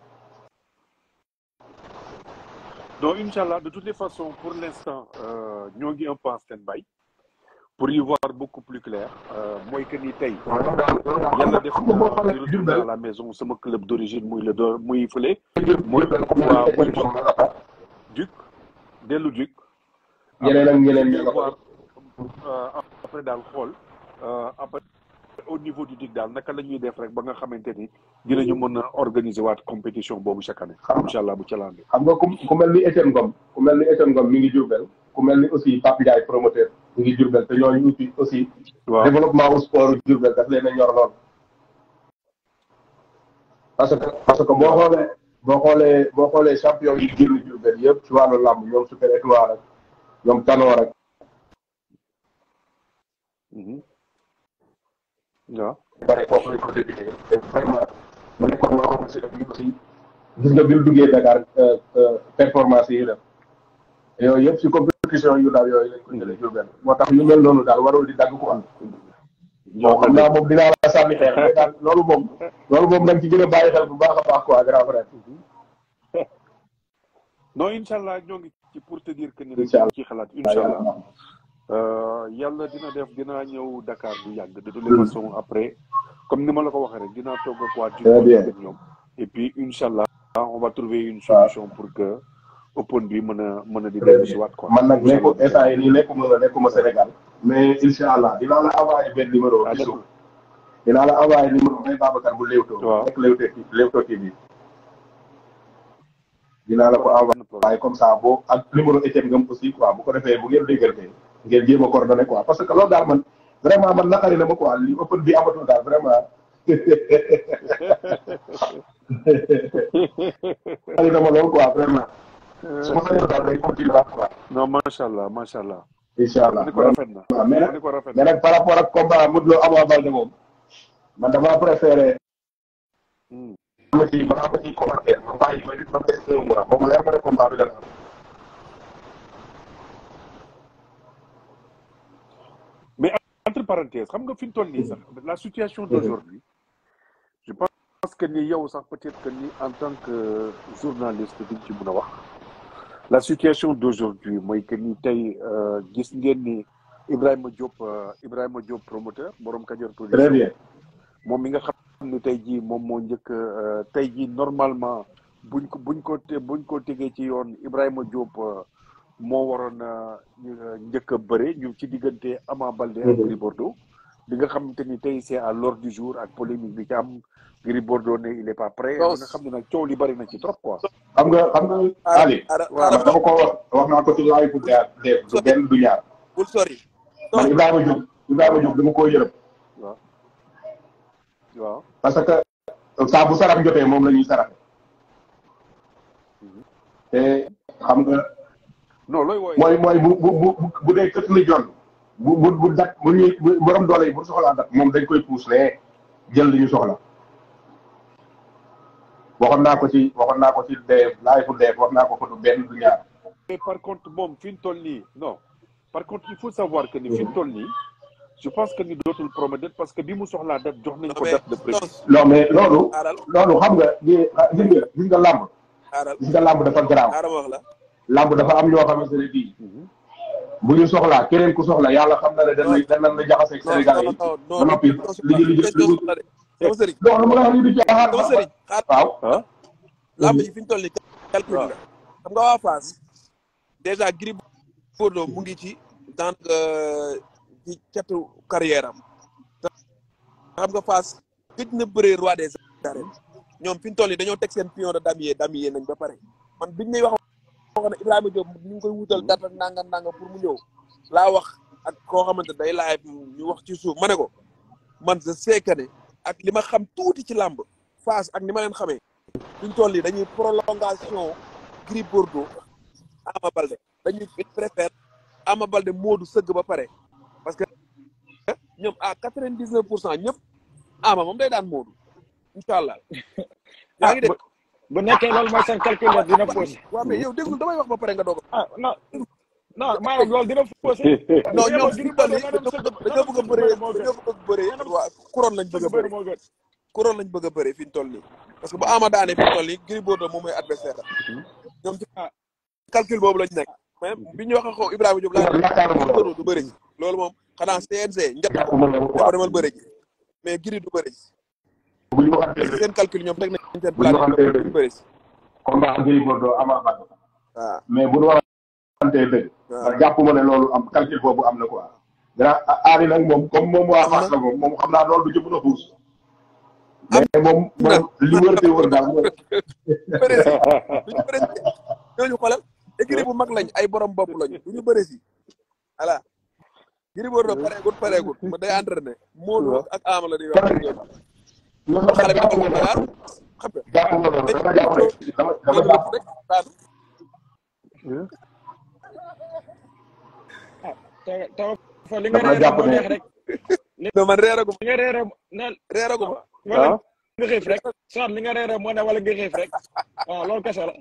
donc Inch'Allah, de toutes les façons, pour l'instant, euh, nous avons un peu en stand-by. Pour y voir beaucoup plus clair, euh, moi, que ni tay, yalla def na di retourner à la maison, c'est mon club d'origine, muy le do, muy fele, muy wa muy Duc, delu Duc. ñeneen ak ñeneen ñi Après, voir, euh, après daal xool, euh, après au niveau du Duc daal naka la ñuy def rek ba nga xamante ni dinañu mën a organiser waat compétition boobu chaque année. Inch'Allah bu ca lande. xam nga ku ku mel ni Etienne Ngom ku mel ni Etienne Ngom mi ngi Diourbel ku mel ni aussi Pape Ndiaye promoteur mi ngi Diourbel te ñooñu aussi aussi waaw développement au sport Diourbel daf leen a ñor lool. parce que parce que boo xoolee boo xoolee boo xoolee champion yi génn Diourbel yëpp ci wàllu làmb ñoom Super Étoile rek ñoom Tanor rek Mhm. waaw bare foofu lañ ko débuté te vraiment mu nekkoon loo xamante ne bii aussi gis nga bi ñu duggee Dakar euh, euh, performance yi def yooyu yëpp si compétition yu daal yooyu lañ ko jëlee Diourbel moo tax yu mel noonu daal warul di dagg quoi. bon xam naa moom dinaa la sànni xeer mais daal loolu moom loolu moom dañ ci gën a bàyyi xel bu baax a baax quoi grand frère. non incha allah ñoo ngi ci pour te dire que ni Incha allah. ci xalaat incha allah Euh, yàlla dina def dinaa ñëw Dakar du yàgg de toutes les façons après comme ni ma la ko waxee rek dinaa toog ak waa Très bien. ak ñoom et puis incha allah on va trouver une solution pour que open bi mën a mën a di dellu si waat quoi man nag nekku Incha instant allah. yi nii nekkuma la nekkuma Sénégal. mais incha allah dinaa la envoyé benn numéro. Ah, ci suuf d'accord. dinaa la envoyé numéro may Babacar bu Leewtoo. Waaw. nekk Leewtoo Leewtoo TV. dinaa la ko envoyé comme ça boo ak numéro Etienne Ngam aussi quoi bu ko defee bu ngeen déggante ngeen jéem a coordonné quoi parce que loolu daal man vraiment man naqari na ma quoi li open bi amatul daal vraiment. naqari na ma lool quoi vraiment. su ma sañoon daal day continuer waat quoi. non macha allah macha allah. incha allah ni ko rafet na waaw mais nag ni ko rafet mais na nag par rapport ak combat Modou Lo Ama Baldé moom man damaa préféré Hmm. ma ci ma ma ciy commentaire ma bàyyi ma ma des un mois moom leer ma ne combat bi dana am. mais entre parenthèses xam nga fi mu toll nii sax la situation d'aujourd'hui je pense que ni yow sax peut-être que ni en tant que journaliste di ci mën a wax la situation d'aujourd'hui mooy que ni tey euh, gis ngeen ni Ibrahima Diop euh, Ibrahima Diop promoteur borom Kajoor très production bien moom mi nga xam ni tey jii moom moo njëkk euh, tey jii normalement buñ ko buñ ko te buñ ko tegee ci yoon Ibrahima Diop euh, moo waroon a njëkk a bëre ñu ci diggante Ama Baldé ak Mhm. Gris Bordeaux bi nga xamante ni tey c'est à l'ordre du jour ak polémique bi ci am Gris Bordeaux ne il est pas prêt Non. ba nga xam ne nag coow li bari na ci trop quoi xam nga xam nga Ali ara waaw. ara man dama ko wax wax naa ko ci laay fu dee dee du benn du ñaar bul sori man Ibrahima Diop Ibrahima Diop dama koo yërëm waaw waaw parce que saa bu sarax jotee moom la ñuy saraxe te xam nga non looy wooye mooy mooy bu bu bu bu dee kët li jon bu bu bu dat bu ñuy bu borom doole yi bu soxlaa dat moom dañ koy puus ne jël li ñu soxla waxoon naa ko ci waxoon naa ko ci dee laay fu dee wax naa ko ko du benn du ñaar mais par contre moom fi mu toll nii non par contre il faut savoir que ni fi mu toll nii je pense que ni dootul promettre parce que bi mu soxlaa date jox nañ non ko mais date de prévu tos non mais loolu aaral loolu xam nga gis nga gis nga làmb aaral gis nga làmb dafa garaaw aaral ma wax la làmb dafa am ñoo xamante ne bii bu ñu soxlaa keneen ku soxla yàlla xam na ne dañ lay dañ la jaxaseeg non Sénégalais non yi non ba non noppi li ñu li ñu li ñu sama sëriñ non lu ma la wax nii du caaxaan sama sëriñ xaar waaw ah lamb yi fi ñu toll nii calcul waaw. la xam nga waa Fass déjà Gris Bordeaux mu ngi ci daanaka ci catu carrière am te xam nga Fass gëj na bëree roi des arènes ñoom fi ñu toll nii dañoo teg seen pion de damier damier nañ ba pare man biñ ñuy wax wax ne Ibrahima Diop ñu ngi koy wutal date ak nangam nangam pour mu ñëw laa wax ak koo xamante day laaj ñu wax ci suuf ma ne ko man je sais que ne ak li ma xam tuuti ci làmb Fass ak ni ma leen xamee fi ñu toll nii dañuy prolongation Gris Bordeaux Ama Balde dañuy il préfère Ama Balde Modou sëgg ba pare parce que ñoom à quatre vingt dix neuf pour cent ñëpp Ama moom day daan Modou incha allah yaa ngi dégg bu nekkee loolu mooy seen calcul la dina faussé waaw mais yow déglu damay wax ba pare nga doog a ah non non maanaam loolu dina faussé non ñoom Gris fi ñu toll nii Bordeaux dañoo bëgg a bëree moo gën. dañoo bëgg a bëree waa couronne lañ bëgg a bëri bëree moo gën couronne lañ bëgg a bëree fi ñu toll nii parce que bu Ama daanee fi ñu toll nii Gris Bordeaux moom mooy adversaire am ñoom ci calcul boobu lañ nekk mais bi ñu wax ak Ibrahima Diop laa yaakaaruma Gris loolu Bordeaux du bëri ji loolu moom xanaa CNG njëkk ko yaakaaruma loolu dafa quoi demal bëri ji mais Gris du bëri ji bu ñu waxantee dëgg seen calcul ñoom teg nañ seen bu ñu plan waxantee du dëgg bëri ji combat Gris Bordeaux Ama Baldé waaw mais bu ñu waxantee dëgg waaw man jàpp ma ne loolu am calcul boobu am na quoi grand aari nag moom comme moom waa Fass la moom moom xam naa loolu du ci mën a xuus mais moom moom li wër te wër daal mooy bëri si du ñu bëri si ñooñu xoolal écurie bu mag lañ ay borom bopp lañ du ñu bëri si voilà Gris Bordeaux pareegut pareegut ma day entraîné Modou ak Ama la di wax loolu xale bi jàpp dafa ma Dakar loolu xam nga jàpp ma loolu dama jàpp rek dama dama loolu jàpp rek daanu ah te te fa li nga dama reere jàpp moo ne neex rek mais man reeragu li nga reere ne reeragu ma wala ah nga xiif rek soit li nga reere moo ne wala nga xiif rek waaw loolu kese la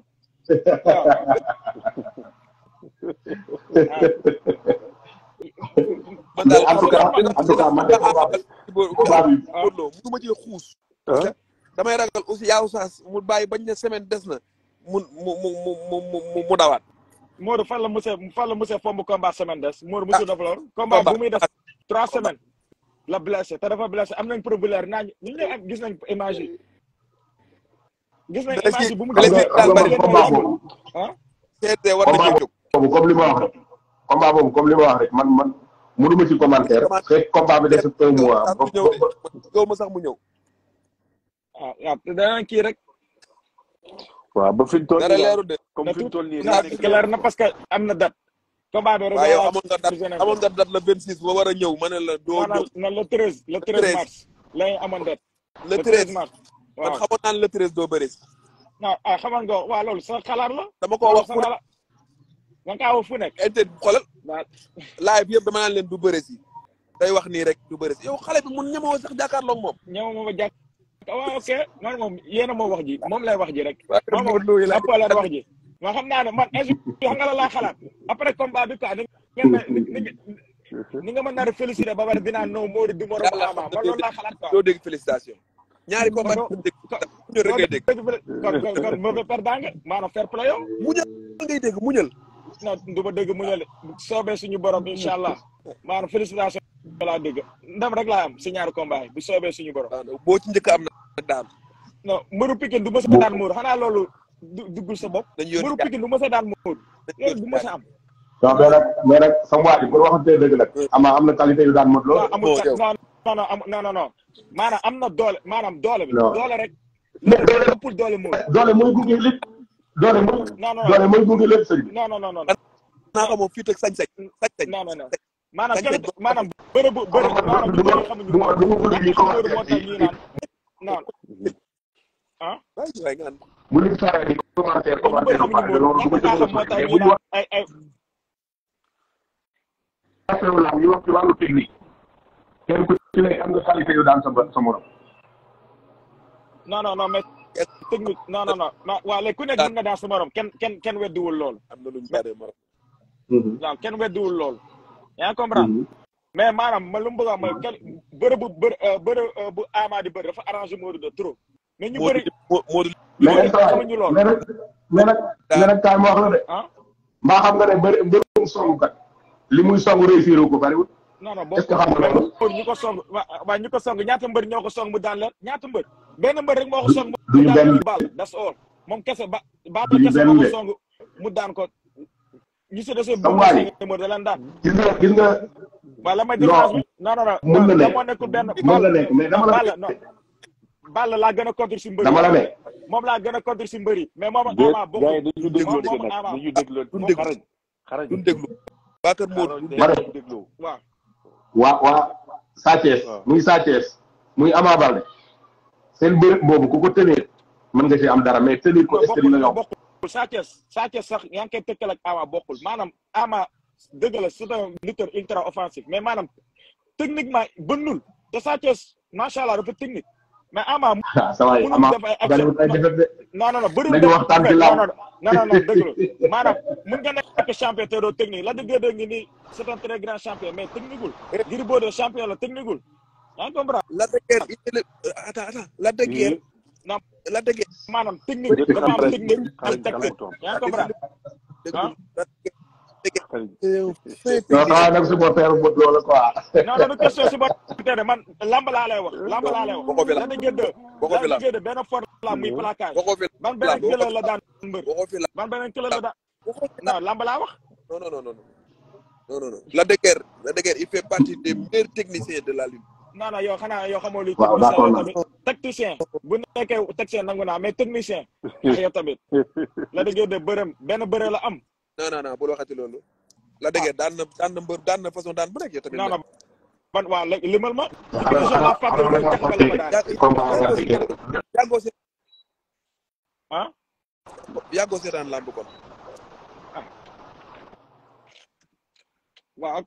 man daal en tout cas en tout cas man de combat combat bi Bordeaux mënuma cee xuus parce que damay ragal aussi yaaw saas mu bàyyi bañ ne semaine des na mu mu mu mu mu mu mu dawaat Modou fan la monsieur fan la monsieur fomb combat semaine des Modou monsieur dafa lool combat bu muy des trois semaines la blessé te dafa blessé am nañ problème naa ñu ñu ak gis nañ image yi gis nañ image yi bu mu blessé xam nga daal xam bari nga combat boobu ah seete war na cee jóg boobu comme li ma wax rek combat boobu comme li ma wax rek man man mënuma ci commentaire fekk combat bi des un mois sax ba mu ñëw de gaw ma sax mu ñëw ah waaw te danañ kii rek waaw ba fi mu toll dara nii leeru de comme fi mu toll nii na clair na parce que am na date combat bi rek waaw yow amoon nga date amoon nga date le 26 ba war a ñëw ma ne la doo maanaam ñëw na le treize le treize mars lañu amoon date le 13 mars man waaw xamoon naa ne le 13 doo bëri si non ah xaman nga waa loolu sa xalaat la dama ko wax sa fu ne xalaat da nga kaa wax fu nekk inter xoolal waaw live yëpp dama naan leen du bëri si day wax nii rek du bëri si yow xale bi mun ñemoo sax jàkkaarloog moom ñëw ma ba jàkk waaw ok man moom yéen a moo wax ji moom lay wax ji rek waaye moom moom Modou Lo yi la ëpp leen wax ji ma xam naa ne man insu xam nga la laa xalaat après combat bi quoi ni ngeen ma ni ni ni nga mën naa félicité ba pare dinaa non Modou du moromu Yàlla Ama xam na man loolu laa xalaat quoi doo dégg félicitation ñaari combat Kon- yi dégg ñu rek ngay dégg kon kon kon mauvais perdant nga maanaam fair play yow muñal ngay dégg muñal non du ma dëgg mu ñëw soobee suñu borom incha allah maanaam félicitation laa dégg ndam rek laa am si ñaari combat yi bu soobee suñu borom waaw boo ci njëkk am na daan non mbëru Pikine du mës a daan Modou xanaa loolu du- duggul sa bopp dañu mbëru yónni Pikine du mës a daan Modou loolu du mës a am non mais nag mais nag sama waa ji bu waxantee dëgg nag ama am na qualité yu daan mot non loolu amul bon, kat yow. non non non am non non non maanaam am na doole maanaam doole bi Non. doole rek mais doole ëppul doole Modou doole mooy gunge lépp doole mooy non non doole mooy gunge lépp sëñ bi non non non non naa ko moom fii teg sañ-sañ sañ-sañ non non non maanaam Sañ-sañ kenn maanaam bëre bu bëre maanaam du ñu ma bëri xamuñu du ma du ma bëgg ñuy Modou moo tax commentaire ñuy naan non ah waaye waaye nga naan bu nit faree di commentaire ñu bëri commentaire xamuñu ba pare loolu du ma Modou ci ñàkk a xam moo tax mais ñuy bu ñu naan ay ay waxee wu ñu wax ci wàllu technique kenn ku ci ne am nga qualité yu daan sa ba- sa morom non non non mais technique non non non non waa léegi ku nekk mën nga daan sa morom kenn kenn kenn weddiwul loolu am na lu ñu jaaree morom waaw kenn weddiwul loolu yaa ngi comprendre mais maanaam ma lu mu bëgg a wax mooy kenn bëre bu bëre bëre bu Ama di bëre dafa arrangé Modou de trop mais ñu bëri Modou ñu mais bëri nag saa xamuñu loolu mais nag mais nag mais nag kaay ma wax la de ah mbaa xam nga ne bëri mbërum songu kat li muy songu réussir ko bariwul non non est-ce que boobu xam nga loolu pour ñu ko song waa waa ñu ko song ñaata mbër ñoo ko song mu daan leen ñaata mbër benn mbër rek moo ko song mu duñu daan benn leen Balla that's all moom kese ba Balla duñu kese benn moo ko de. song mu daan ko ñu si desee Sa bu waay. mbër da leen daan gis nga gis nga waaye la may Non. différence bi non non non mën na non nekk. moo nekkul benn mën na nekk mais dama la Balla non Balla laa gën a contre si mbër dama la ne moom laa gën a contre si mbër yi mais moom ak déet Ama gars bokkul yi dañu dégloo moom nag Ama dañu dégloo duñ déglu. xarañ xarañ duñ déglu Bakar Modou xarañ ma ne dañu dégloo waaw waa waa Sa Thiès Waaw. muy Sa Thiès muy Ama Baldé seen bërëb boobu ku ko tenir mën nga ci am dara mais tenir ko non est-ce que dina bokkul yomb bokkul Sa Thiès Sa Thiès sax yaa ngi koy tëkkal ak Ama bokkul maanaam Ama dëgg la c'est un lutteur ultra offensif mais maanaam techniquement bënnul te Sa Thiès macha allah dafa technique mais Ama ah sa waay mënul Ama def ay action bariwul ay defet de non non non bëriwul nañu def waxtaan ci non làmb. non non non dëgg la maanaam mun nga nekk champion te doo technique la dëgg dëgg ngi nii c'est un très grand champion mais techniqueul Gris Bordeaux champion la techniqueul yaa ngi comprendre Lac de Guiers il est le attends attends Lac de Guiers non Lac de Guiers maanaam technique Dëgg dafa am xarañ technique am xarañ technique kalamu toom yaa ngi comprendre dégg ah Lac de Guiers xarañ c'est un fin non sa waay nag supporter bu loolu quoi non non du question si ba tey man lamb laa lay wax lamb laa lay wax Waxoo fi la lamb. da ngeen de Waxoo fi la lamb. ngeen de benn for la muy placage waxoo fi ban lamb beneen waxoo këlal la daan mbër waxoo fi lamb ban beneen këlal la daan waxoo fi lamb non lamb laa wax non non non non non non non Lac de Guiers Lac de Guiers il fait partie des meilleurs techniciens de la lutte non non yow xanaa yow xamoo luy waaw technicien d'accord yow naa tamit technicien bu nekkee technicien nangu naa mais technicien ah yow tamit la da ngeen de bërëm benn bëre la am non non non bul waxati loolu Lac de Guiers daan na daan na mbër daan na façon daan bu nekk yow tamit non non ban waa léegi limal ma xam division la fàtte nga lu tax ba la ko daan combat Lac de Guiers yàggoo se ah yàggoo seetaan lamb kon waaw ok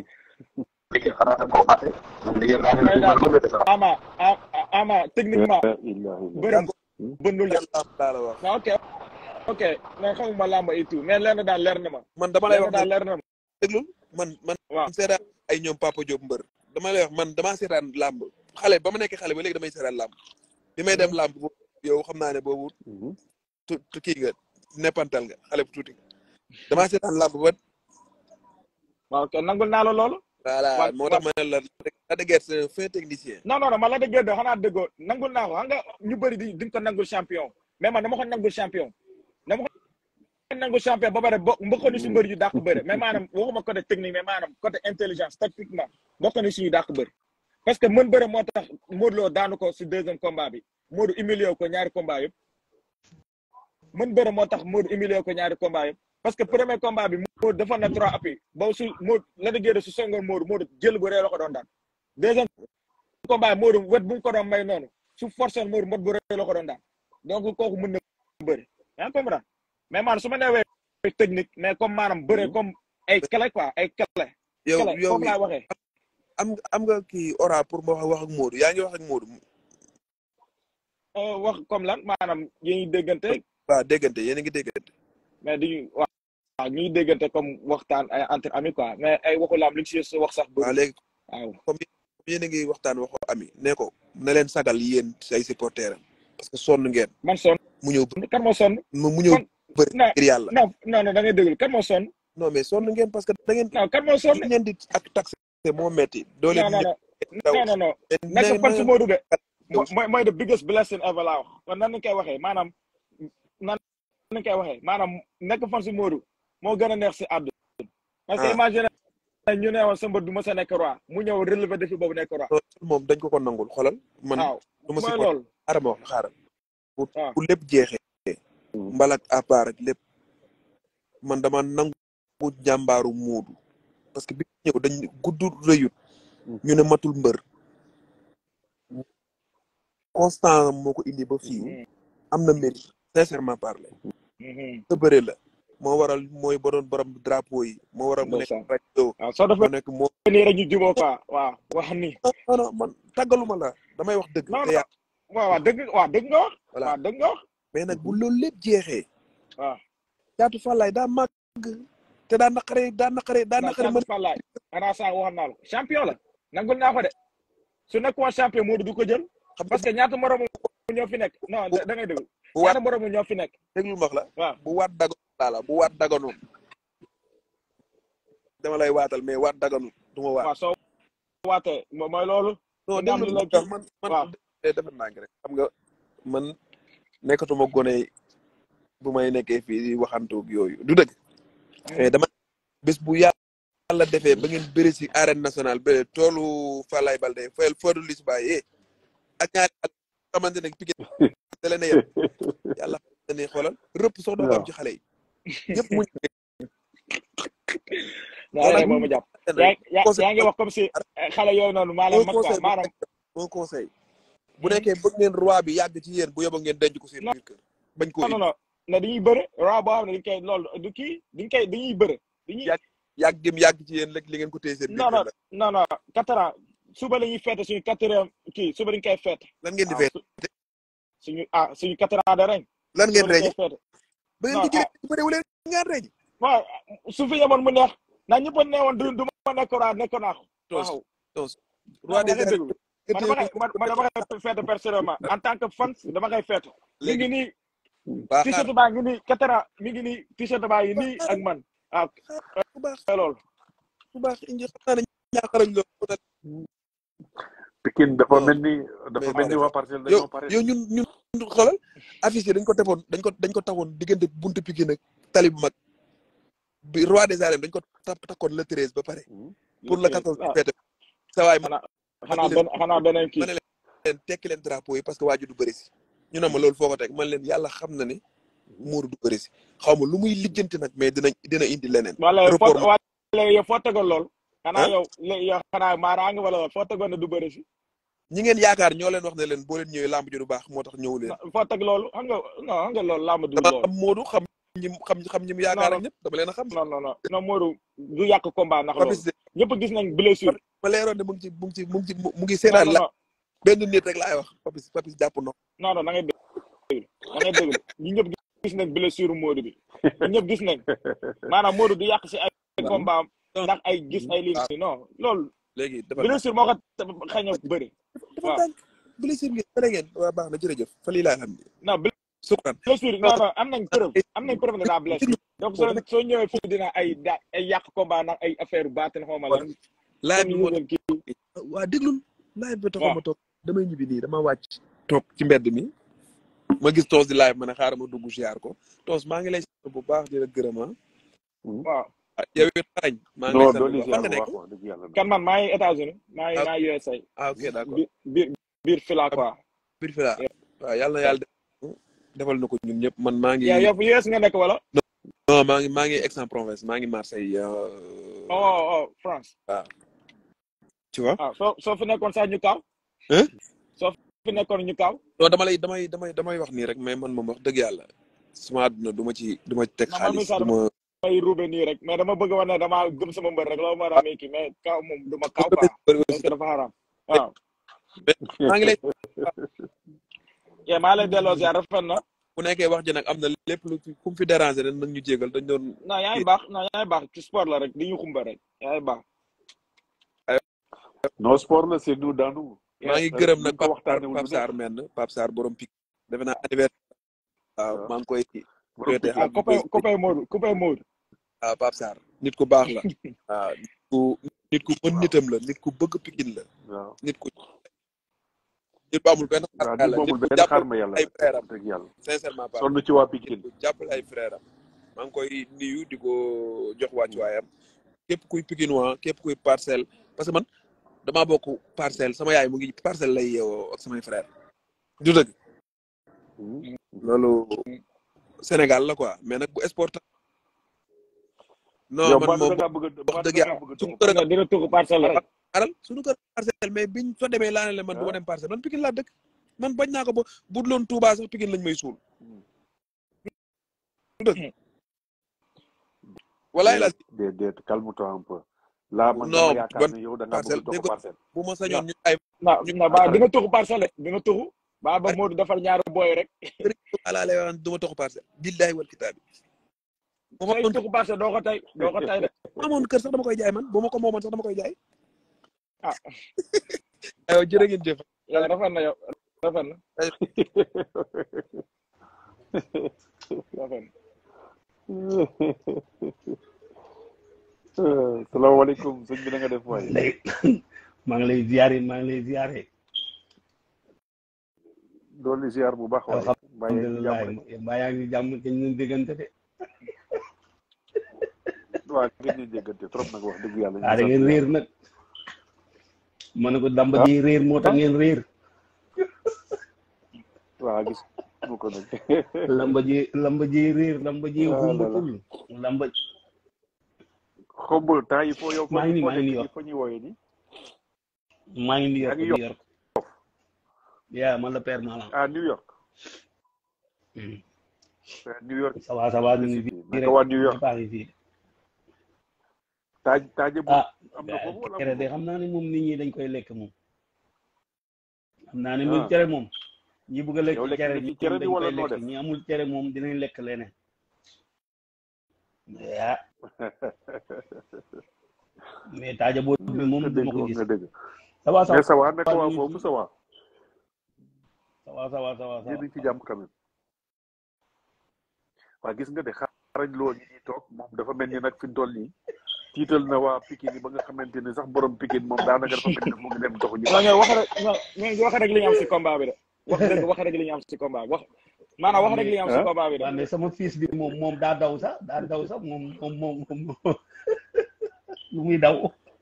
xanaa da koo fàtte Lac de Guiers daa mais ne daal ko de sax ama a- a- ama techniquement La ilaha illallah. bërëm bëndul de lamb laa la wax waaw ok ok mais xamuma làmb et tout mais lenn daal leer na ma man dama lay lenn wax daal ne leer na ma déglul man man waaw seetaan ay ñoom Papa Diop mbër dama lay wax man damaa seetaan lamb xale ba ma nekk xale ba léegi damay seetaan lamb bi may dem lamb boobu yow xam naa ne boobu Mhm. tu tu kii nga neppantal nga xale bu tuuti damaa seetaan lamb ba waaw ok nangul naa la loolu voilà Wa- moo tax ma ne la Lac de Guiers c'est un fin technicien non non non ma la déggee de xanaa déggoo nangul naa ko xam nga ñu bëri di di ko nangul champion mais man dama ko nangul champion dama ko nangul champion ba pare bo mbokk ni si mbëri yu dàq bëre mais maanaam waxuma côté technique mais maanaam côté intelligence tactiquement bokk ni si yu dàq bëri parce que mën bëre moo tax Modou Lo daanu ko si deuxième combat bi Modou humilié ko ñaari combat yëpp mën bëre moo tax Modou humilié ko ñaari combat yëpp parce que premier combat bi Modou defoon na trois appuis boobu su Modou la déggee su songoon Modou Modou jël bu rëy la ko doon daan deuxième combat Modou wet bu mu ko doon may noonu su forcé woon Modou mbot bu rëy la ko doon daan donc kooku mën na bëri yaa ngi comprendre mais maanaam su ma neewee technique mais comme maanaam bëre comme ay clé quoi ay clé yow clé yow foofu laa waxee am am nga kii ora pour ma wax wax ak Modou yaa ngi wax ak Modou Euh, wax comme lan maanaam yi ñuy déggante waaw déggante yéen a ngi déggante mais duñu waaw waaw ñuy déggante comme waxtaan ay entre amis quoi mais ay waxu laam li ci si wax sax waaw bëri léegi waaw comme yéen a ngi waxtaan waxu ami ne ko na leen sagal yéen say supporter am parce que sonn ngeen man sonn mu ñëw bë- kan moo sonn mu mu ñëw kon bëri non ngir yàlla non non non da ngay déglu kan moo sonn non mais sonn ngeen parce que da ngeen non kan moo sonn li ngeen di ak taxe moo metti doo leen non non ñëw daw non non non nekk fan su Modou de mooy mooy the biggest blessing ever laa wax kon nan lañ koy waxee maanaam nan lañ koy waxee maanaam nekk fan su Modou moo gën a neex si àdduna parce que Ah. imagine ñu ne woon sa mbër du ma sa nekk roi mu ñëw relever défi boobu nekk roi loolu moom dañ ko ko nangul xoolal man waaw du ma si mooy ko loolu xaaral ma wax la xaaral bu waaw bu lépp jeexee mbalak à part ak lépp man dama nangu jàmbaaru muudu parce que bi mu ñëw dañ gudd rëyut ñu ne matul mbër constant moo ko indi ba fii am na mérite sincèrement parler sa bëre la moo waral mooy ba doon borom drapeau yi moo waral mu nekk ndeysaan rajo waaw soo moo defee nekk moo nii rek ñu juboo quoi waaw wax ni non non man tàggaluma la damay wax dëgg non te non yaa waaw waaw dëgg waaw dëgg nga wax voilà waaw dëgg nga wax mais nag bu loolu lépp jeexee waaw caatu fàllaay daa màgg te daa naqare daa naqare daa non naqare Caatu mën Fallaye xanaa saa waxoon naa la ko champion la nangul naa ko de su nekkoon champion Modou du ko jël xam parce nga que ñaata moromu ñoo fi nekk non bu da da ngay déglu bu waat ñaata moromu ñoo fi nekk déglu ma wax la waaw bu waat daganoon laa la bu waat daganoon dama lay waatal mais waat daganoon du ma waat waaw soo waatee mo- mooy loolu non nga am déglu lu ma la tax kii man man waaw de defar naa ngi rek xam nga man nekkatuma gone bu may nekkee fii di waxantoog yooyu du dëgg mais dama bés bu yàlla defee ba ngeen bëri si arène nationale ba toolu Falaye Balde fayal Fodou Liss Baye ak ñaari xale yoo xamante ne piqué da leen a yem yàlla xam na ne xoolal rëpp sox doo ko am ci xale yi ñëpp muñ ñaareel nag moom a jàpp nag yaa yaa conseil yaa ngi wax comme si eh, xale yooyu noonu maanaam un mag quoi conseil bu maanaam nekk un conseil bu nekkee bëgg ngeen roi bi yàgg ci yéen bu yóbbu ngeen denc ko seen non biir kër bañ koo non indi non ne dañuy bëre roi boo xam ne dañ koy loolu du kii dañ koy dañuy bëre dañuy yàgg yàgg gim yàgg ci yéen rek li ngeen ko téye seen biir non kër non la non non quatre ans suba la ñuy fête suñu quatrième kii suba dañ koy fête lan ngeen di waaw fee su suñu ah suñu quatre ans de reñ lan ngeen suba dañ reñe koy fête ba ngeen non ko ah jëlee bëriwu leen ngeen reñe waaw su fi yemoon mu neex naa ñëpp a neewoon du du ma nekk roi nekk naa ko tos waaw tos non roi da des ngay arènes déglu man dama koy man man dama koy fête personnellement en tant que fan dama koy fête mi léegi ngi nii waa xaar t-shirt baa ngi nii quatre ans mi ngi nii t-shirt baa ngi nii ak man ah bu baax loolu bu baax indi xam naa ne ñaaxarañ loolu Pikine dafa non mel ni dafa mais mel ni waa parcelle yow dañoo pare yow ñun ñun xoolal affiche yi dañ ko tefoon dañ ko dañ ko taxoon diggante buntu Pikine ak tali bu mag bi roi des arènes dañ ko tap takkoon le treize ba pare le pour le treize quatorze ah fête sa waay ma xanaa ne xanaa leen benn xanaa beneen ma kii ne leen tekki leen drapeau yi parce que waaju du bëri si ñu ne ma loolu foo ko teg man leen yàlla xam na ne Modou du bëri si xaw ma lu muy lijjanti nag mais dina dina indi leneen wala yow foo report mo wala yow foo tegoon lool xanaa ah yow lé- yow xanaa maaraange wala foo tegoon ne du bëri si ñi ngeen yaakaar ñoo leen wax ne leen boo leen ñëwee lamb ji du baax moo tax ñëwu leen foo teg loolu xam nga non xam nga loolu làmb du dama loolu xam Modou xam ñi xam xam ñi mu non yaakaar ak non ñëpp dama leen a xam non non non non Modou du yàq combat ndax Papis loolu de ñëpp gis nañ blessure ma leeroon ne mu ngi ci mu ngi ci mu ngi ci mu ngi non seetaan non la non benn nit rek laay wax Papis Papis jàpp na non non da ngay déglu da ngay déglu ñi ñëpp gis nañ blessure Modou bi ñi ñëpp gis nañ maanaam Modou du yàq si ay combat am ndax ay gis ay lii waaw nii non loolu léegi dafa ndànk blessure moo ko xañ a bëri dafa waaw ndànk blessure ngeen fële ngeen waa baax na jërëjëf fa lii laay xam ne non sukran blessure non non am nañ preuve am nañ preuve ne daa blessé déglu donc boobu soo nag soo ñëwee fii dina ay da ay yàq combat ndax ay affaire baatin xaw ma moo lan tax laaj comme bi ñu moo tax yëgal kii waa déglul live bi taxaw waaw ma toog damay ñibbi nii dama wàcc toog ci mbedd mi ma gis toos di live ma ne xaaral ma dugg ziar ko toos maa ngi lay sant bu baax di la gërëm ah waaw ah, yow it xarañ maa ngi lay non sant doon bu baax fan ziar nga bu nekk baax wax dëgg yàlla nag kan man maa ngi États-Unis maa ngi ah maa ngi USA ah, ok d'accord biir biir biir fila ah, quoi biir fi laa waaw yàlla na yàlla def defal na ko ñun ñëpp man maa ngi yow yow US nga nekk wala non maa ngi maa ngi Aix-en-Provence maa ngi Marseille euh, oh oh France waaw tu vois ah soo soo fi nekkoon sax ñu kaw hein soo fi nekkoon ñu kaw non dama lay damay damay damay wax nii rek mais man moom wax dëgg yàlla sama àdduna du ma ci du ma ci teg non man mi xaalis sax du dama ma may ruube nii rek mais dama bëgg wane dama gëm sama mbër rek loolu moo tax may kii mais kaw moom du ma kaw quoi parce que dafa xaram waaw maa ngi lay yee maa lay delloo ziar rafet na bu nekkee wax ji nag am na lépp lu fi ku mu fi déranger rek nag ñu jégal dañ doon non yaa ngi baax non yaa ngi baax ci sport la rek di ñu xumba rek yaa ngi baax non sport la c'est nous dans nous maa ngi te gërëm buñ nag ko Pape Sarr waxtaanee Pape lu Sarr neex menn Pape Sarr borom pik defe naa anniversaire waaw waaw maa ngi koy borom souhaité Pikine ah happy copain birthday copain Modou copain Modou waaw Pape Sarr nit ku baax la waaw nit ku nit ku mën waaw nitam la nit ku bëgg pikin la waaw nit ku nit ku amul benn xar waaw nit yàlla nit moomul ku benn jàppal xaar ma yàlla ay nag frère am wax dëgg yàlla sincèrement parle sonn ci waa nit Pikine ku jàppal ay frère am maa ngi koy nuyu di ko jox wàccuwaayam képp kuy Pikinois képp kuy parcelle parce que man damaa bokk parcelle sama yaay mu ngi parcelle lay yeewoo ak samay frère du dëgg loolu Sénégal la quoi mais nag bu sport non yow man Mbadou moom da ngaa bëgg a wax dëgg Mbadou da yàlla ngaa bëgg a suñu toxu kër dina tugg parcelle rek aral suñu kër parcelle mais biñ fa demee laa ne leen man du ma dem parcelle man Pikine laa dëkk man bañ naa ko ba bu dul woon Touba sax Pikine lañ may suul du dëgg walaay la déet déet calme-toi un peu là man non dama yaakaar ban ne yow da ngaa bëgg parcelle a toxu dégg parcelle bu ma sañoon ñu ay na na ba dina tugg parcelle dina tugg ba ba Modou defal ñaari boy rek sëriñ Touba laa lay wax du ma toxu parcelle billahi wal kitaabi bu ma say amoon tugg parcelle doo ko tey doo ko tey de bu ma amoon kër sax dama koy jaay man bu ma ko moomoon sax dama koy jaay ah aywa jërë ngeen jëf yow rafet na yow rafet na rafet na salaamaaleykum sëñ bi na nga def waay lay maa ngi lay ziare maa ngi lay ziare dooli ziar bu baax waay mbaa yaa ngi alhamdulilah jàmm rek mbaa yaa ngi jàmm te ñu déggante de waa ngeen ñu jéggante trop nag wax dëgg yàlla ñu ah da sant ngeen yàlla réer nag ma ne ko damba ji réer moo tax ngeen réer waa gis mu ko nag lamba ji lamba ji réer lamba ji Ah là là. xumbatul lamba xombul temps il faut yow maa ngi nii maa ngi New nii York fa ñuy wooyee ni maa ngi New yaa York ngi New yokk York yaa man la père Malang ah New York Hmm. Euh, New York ça va ça va ñu ngi City fii naka rek waa New York ñëpp a ngi fii taaj taaje bu ah am na foofu wala cere amul de foofu xam naa ne moom nit ñi dañ koy lekk moom xam naa ne ah moom cere moom ñi bëgg a lekk yow lekk cere nga ci ñoom cere bi dañ wala koy noo lekk def ñi amul cere moom dinañ lekk leneen ah mais taaja boo bi moom nga du dégg ma ko wax gis nga dégg ça va ça mais ça va naka va waa ñu ngi foofu fi ça va ça va ça va ça va ça yéen a va ngi ci jàmm quand même waa gis nga de xarañ loo ñi ñuy toog moom dafa mel ni nag fi mu toll nii tiital na waa Pikine yi ba nga xamante ni sax borom Pikine moom daanaka dafa mel ni mu ngi dem doxu ñu non ñooy wax rek non ñooy wax rek li ñu am si combat bi de wax dëgg wax rek li ñu am si combat bi wax maanaam wax rek li ñu am si ah combat bi de waaw mais sama fils bi moom moom daa daw sax daa daw sax moom moom moom moom lu muy daw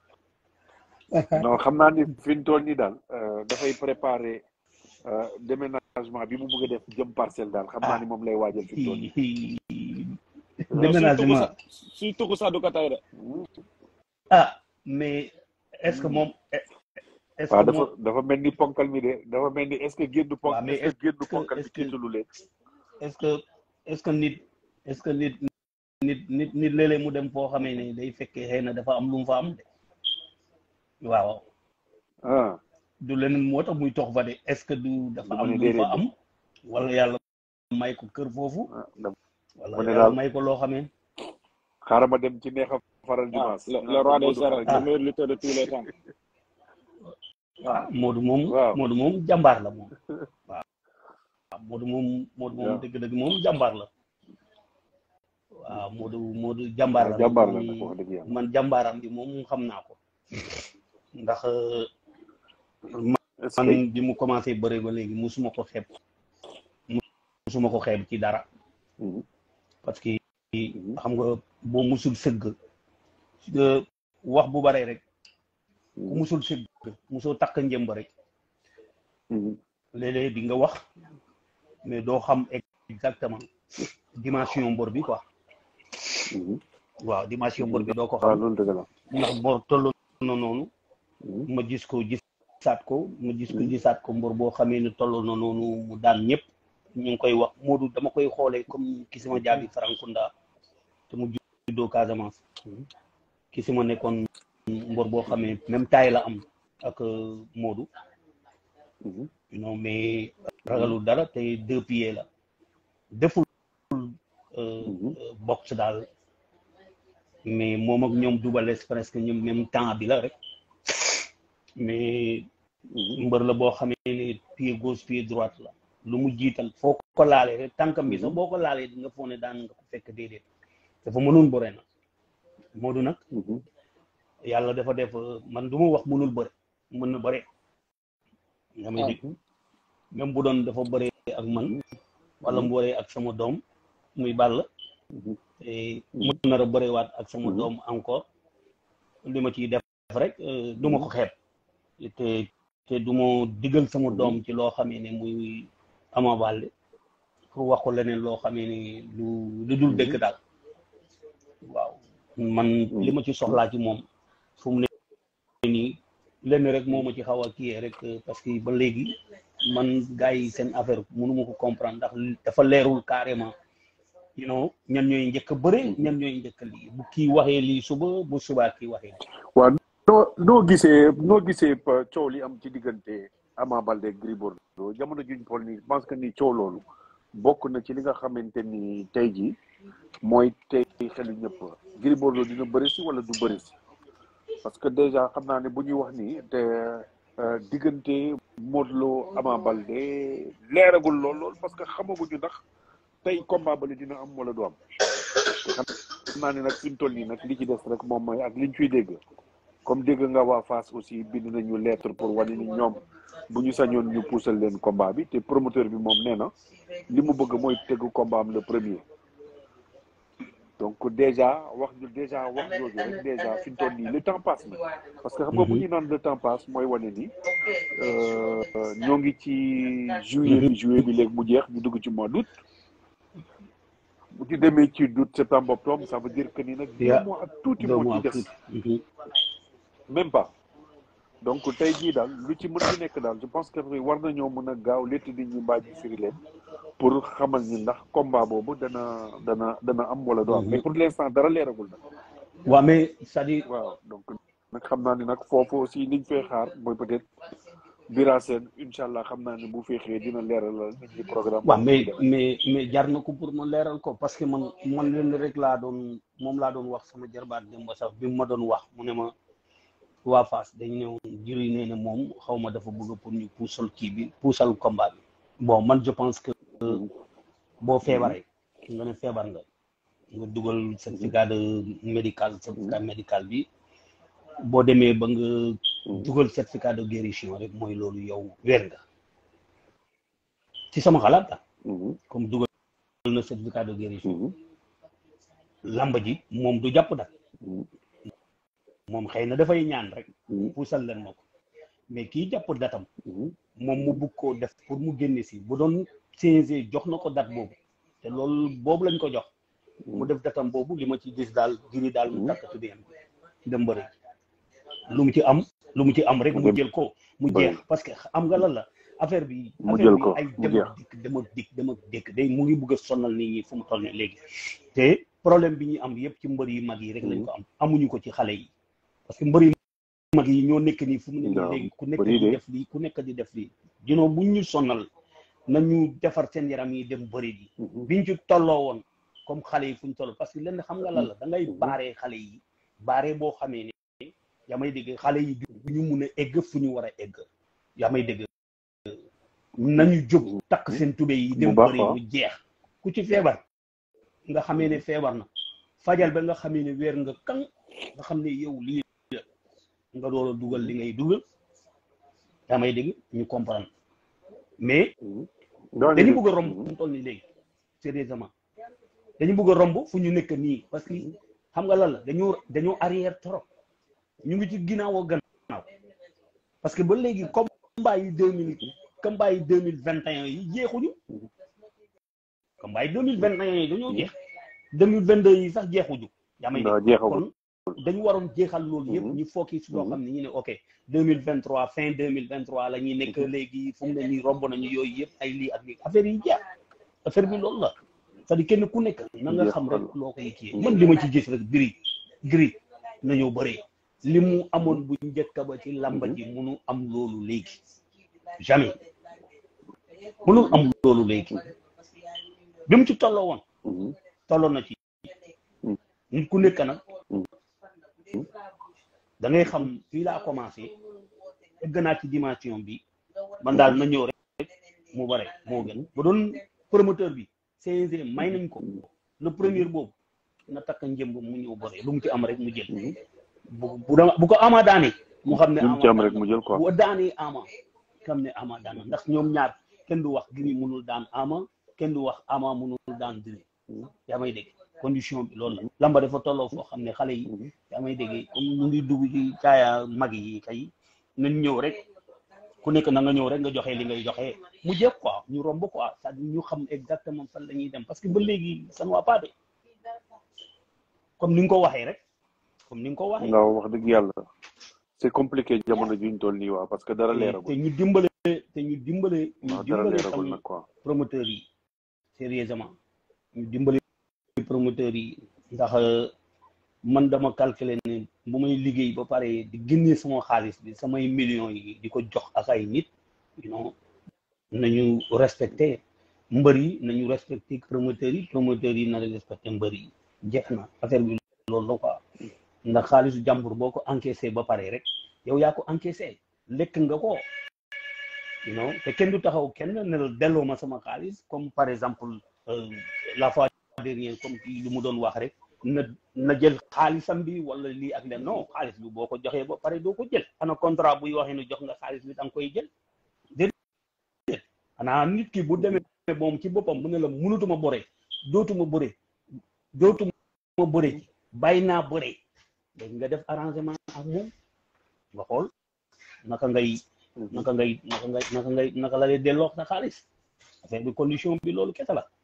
non xam naa ni fi mu toll nii daal euh, dafay préparer euh, déménagement bi mu bëgg a def jëm parcelle daal xam naa ah ni moom lay waajal fi mu toll nii non suy tugg déménagement sa suy tugg sax du ko tey de ah mais est-ce que moom est-ce waaw que dafa moom dafa mel ni ponkal mi de dafa mel ni est-ce que génn ponk waaw mais est-ce que génn est-ce que ponkal bi est-ce que tiitalu leen est-ce que est-ce que nit est-ce que nit nit nit nit léeg-léeg mu dem foo xamee ne day fekkee xëy na dafa am lu mu fa am de waaw ah du leneen moo tax muy tox fa de est-ce que du dafa dama am ne lu mu fa déedéet am wala yàlla may ko kër foofu ah dama wala ma ne yàlla daal may ko loo xamee xaaral ma dem ci neex a faral ah dimanche le ñu le naan ko roi des Modou arènes xarañ le meilleur lutteur de tous les temps waaw Modou moom waaw Modou moom jàmbaar la moom waaw Modou moom Modou moom waaw dëgg-dëgg moom jàmbaar la waaw Modou Modou jàmbaar waaw la moom jàmbaar la man nag wax dëgg yàlla man jàmbaaram bi moom xam naa ko ndax euh, est-ce man que bi mu commencé bëre ba léegi musuma ko xeeb musuma ko xeeb ci dara Mhm, parce que mhm, xam nga boo musul sëgg euh, wax bu bare rek ku mhm, musul sëgg musoo takk njëmb rek mhm, léeg-léeg di nga wax mais doo xam exactement dimension mbor bi quoi mhm. waaw dimension mbor bi doo ko waaw xam loolu dëgg la ndax bor toll na noonu Mhm, ma gis ko gisaat ko ma gis ko mhm, gisaat ko mbor boo xamee ne toll na noonu mu daan ñëpp ñu ngi koy wax Modou dama koy xoolee comme ki sama jaabi Farakunda te mu juddoo Casamance mhm, ki si ma nekkoon mbor boo xamee même taille la am ak euh, Modou mhm, non mais mhm, ragalul dara te deux pieds la deful euh, mhm, euh, boxe daal mais moom ak ñoom dubales presque ñoom même temps bi la rek mais mhm, mbër la boo xamee ne pied gauche pied droite la lu mu jiital foo ko laalee rek tànkam bi sax mhm, boo ko laalee di nga foog ne daan nga ko fekk déedéet dafa mënul bëre nag Modou nag mhm, yàlla dafa def euh, man du ma wax mënul bëre mën na bëre nga may dégg mhm, même bu doon dafa bëre ak man mhm, wala mu bëree ak sama doom muy Balla mhm, te mhm, mën nar a bërewaat ak sama mhm, doom encore li ma ciy def rek du ma ko xeeb te te du ma digal sama doom ci loo xamee ne muy Ama Baldé pour wax ko leneen loo xamee ne lu lu dul dëgg daal waaw man li ma ci soxlaa ci moom fu mu ne nii lenn rek moo ma ci xaw a kiyee rek parce que ba léegi man gars yi seen affaire mënuma ko comprendre ndax dafa leerul carrément you know ñan ñooy njëkk a bëre ñan ñooy njëkk a lii bu kii waxee lii suba bu subaa kii waxee lii waaw noo noo gisee noo gisee coow li am ci diggante Ama Baldé Gris Bordeaux jamono juñ pol ni je pense que ni coow loolu bokk na ci li nga xamante ni tey jii mooy tey xelu ñëpp Gris Bordeaux dina bëri si wala du bëri si parce que déjà xam naa ne bu ñuy wax nii te diggante Modou Lo Ama Baldé leeragul lool lool parce que xamaguñu ndax tey combat bale dina am wala du am xam naa ne nag fi mu toll nii nag li ci des rek moom mooy ak liñ fiy dégg comme dégg nga waa Fass aussi bind nañu lettre pour wane ni ñoom bu ñu sañoon ñu puusal leen combat bi te promoteur bi moom nee na li mu bëgg mooy tëgg combat am le premier donc déjà wax ñu déjà wax jooju rek déjà fi mu toll nii le temps passe na parce que xam nga bu ñu naan le temps passe mooy wane ni ñoo ngi ci juillet bi juillet bi léegi mu jeex ñu dugg ci mois d'août bu ci demee ci août septembre octobre ça veut dire que ni nag deux mois ak tuuti moo ci des même pas donc tey jii daal lu ci mën ci nekk daal je pense que war nañoo mën a gaaw létt nit ñi mbaa ji firi leen pour xamal ñi ndax combat boobu dana dana dana am wala du am mais pour l'instant dara leeragul nag waaw mais c'est-à-dire waaw donc nag xam naa ni nag foofu aussi liñ fay xaar mooy peut-être Bira Sène incha allah xam naa ne bu feexee dina leeralal nit ñi programme waaw mais mais mais jar na ko pour ma leeral ko parce que man man leen rek laa doon moom laa doon wax sama jarbaat dem ba sax bi mu ma doon wax mu ne ma waa Fass dañ ñëw jëri nee na moom xaw ma dafa bëgg pour ñu puusal kii bi puusal combat bi bon man je pense que boo feebaree nga ne feebar nga nga dugal certificat de médical certificat médical bi boo demee ba nga dugal certificat de guérison rek mooy loolu yow wér nga ci sama xalaat la comme dugal na certificat de guérison lamba ji moom du jàpp dak moom xëy na dafay ñaan rek puusal leen ma ko mais kii jàpp datam moom mu bugg koo def pour mu génne si bu doon CNG jox na ko dat boobu te loolu boobu lañ ko jox mu def datam boobu li ma ci gis daal giri daal mu takk tuddeem dem bëri lu mu ci am lu mu ci am rek mu jël ko mu jeex parce que am nga lan la affaire bi affaire bi ay dem ak dikk dem ak dikk dem ak dikk day mu ngi bëgg a sonal nit ñi fu mu toll nii léegi te problème bi ñuy am yëpp ci mbër yi mag yi rek lañ ko am amuñu ko ci xale yi parce que mbër yi mag yi ñoo nekk nii fu mu nekk léegi ku nekk di def lii ku nekk di def lii dinoo buñ ñu sonal nañu defar seen yaram yi dem bëri di biñ ci tolloo woon comme xale yi fu ñu toll parce que lenn xam nga lan la da ngay baaree xale yi baaree boo xamee ne yaa may dégg xale yi du ñu mun a egg fu ñu war a egg yaa may dégg nañu jóg takk seen tube yi dem bëri mu jeex ku ci feebar nga xamee ne feebar na fajal ba nga xamee ne weer nga kan nga xam ne yow lii nga door a dugal li ngay dugal yaa may dégg ñu comprendre mais dañu bëgg a romb fu mu toll nii léegi sérieusement dañu bëgg a romb fu ñu nekk nii parce que xam nga lan la dañoo dañoo arrière trop ñu ngi ci ginnaaw a gannaaw parce que ba léegi combat yi deux mille combat yi deux mille vingt et un yi jeexuñu combat yi deux mille vingt et un yi dañoo jeex deux mille vingt deux yi sax jeexuñu yaa may dégg kon dañu waroon jeexal loolu yëpp ñu fokki si loo xam ne ñu ne ok deux mille vingt trois fin deux mille vingt trois la ñuy nekk léegi fu mu ne nii romb nañu yooyu yëpp ay lii ak lii affaire yi jeex affaire bi loolu la c'est-à-dire kenn ku nekk na nga xam rek loo koy kii man li ma ci gis rek giri giri nañoo bëree li mu amoon bu njëkk ba ci làmba ji munu am loolu léegi jamais mënul am loolu léegi bi mu ci tolloo woon tolloo na ci nit ku nekk nag da ngay xam fii laa commencé egg naa ci dimension bi man daal na ñëw rek mu bare moo gën ba doon promoteur bi CNG may nañ ko le premier boobu na takk njëmb mu ñëw bare lu mu ci am rek mu jël bu bu ko ama daane mu xam ne lu mu ci am rek mu jël quoi bu daanee ama xam ne ama daan ndax ñoom ñaar kenn du wax giri munul daan ama kenn du wax ama munul daan diri yaa may dégg condition bi loolu la lamba dafa tolloo foo xam ne xale yi yaa may dégg comme ñu ngi dugg ci caaya mag yi kay nañ ñëw rek ku nekk na nga ñëw rek nga joxe li ngay joxe mu jeex quoi ñu romb quoi c'est-à-dire ñu xam exactement fan la ñuy dem parce que ba léegi ça ne va pas de comme ni nga ko waxee rek comme ni nga ko waxee waaw wax dëgg yàlla c'est compliqué jamono juñ toll nii waaw parce que dara te leeragul ñu dimbale te ñu dimbale ñu waaw dara dimbale leeragul tam nag quoi promoteurs yi sérieusement ñu dimbali promoteurs yi ndax euh, man dama calculer ne bu may liggéey ba pare di génnee sama xaalis bi samay millions yi di ko jox ak ay nit you know nañu respecté mbër yi nañu respecté promoteurs yi promoteurs yi na respecté mbër yi jeex na affaire bi loolu la quoi ndax xaalisu jàmbur boo ko encaissé ba pare rek yow yaa ko encaissé lekk nga ko you know te kenn du taxaw kenn ne la delloo ma sama xaalis comme par exemple euh, la fois dernière comme kii lu mu doon wax rek na na jël xaalisam bi wala lii ak leen non xaalis bi boo ko joxee ba pare doo ko jël ana contrat buy waxee ne jox nga xaalis bi da nga koy jël déedéet xanaa nit ki bu demee moom ci boppam mu ne la mënutuma bore dootuma bore dootuma bore bàyyi naa bore léegi nga def arrangement ak moom nga xool naka ngay naka ngay naka ngay naka ngay naka la lay delloo sa xaalis affaire bi condition bi loolu kese la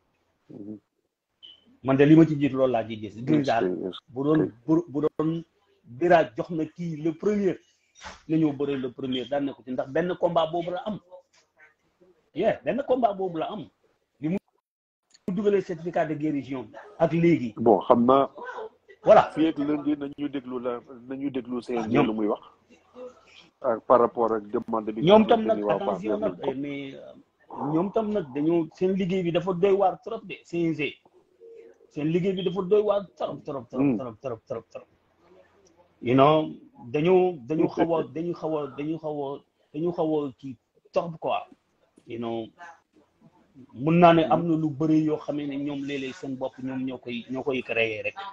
man de li ma ci jiit loolu laa ci gis gis daal bu doon bu bu doon bira jox na kii le premier na ñëw bëre le premier daan ne ko ci ndax benn combat boobu la am yeah benn combat boobu la am li mu dugalee certificat de guérison bi ak léegi bon xam naa voilà fii ak lundi nañu déglu la nañu déglu CNG ñoom- lu muy wax ak par rapport ak demande bi ñoom nga tam xamante nag ni waa Fass attention def nañ nag ko. mais euh, ñoom tam nag dañoo seen liggéey bi dafa doy waar trop de CNG seen liggéey bi dafa doy waar trop trop trop Hmm. trop trop trop trop you know dañu dañu xaw a dañu xaw a dañu xaw a dañu xaw a kii trop quoi you know mun naa ne am na lu bëri yoo xamee ne ñoom léeg-léeg seen bopp ñoom ñoo koy ñoo koy créer rek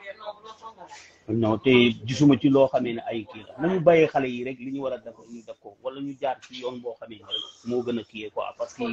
non te gisuma ci loo xamee ne ay kii la nañu bàyyee xale yi rek li ñu war a def ñu def ko wala ñu jaar ci yoon boo xamee ne rek moo gën a kii quoi parce que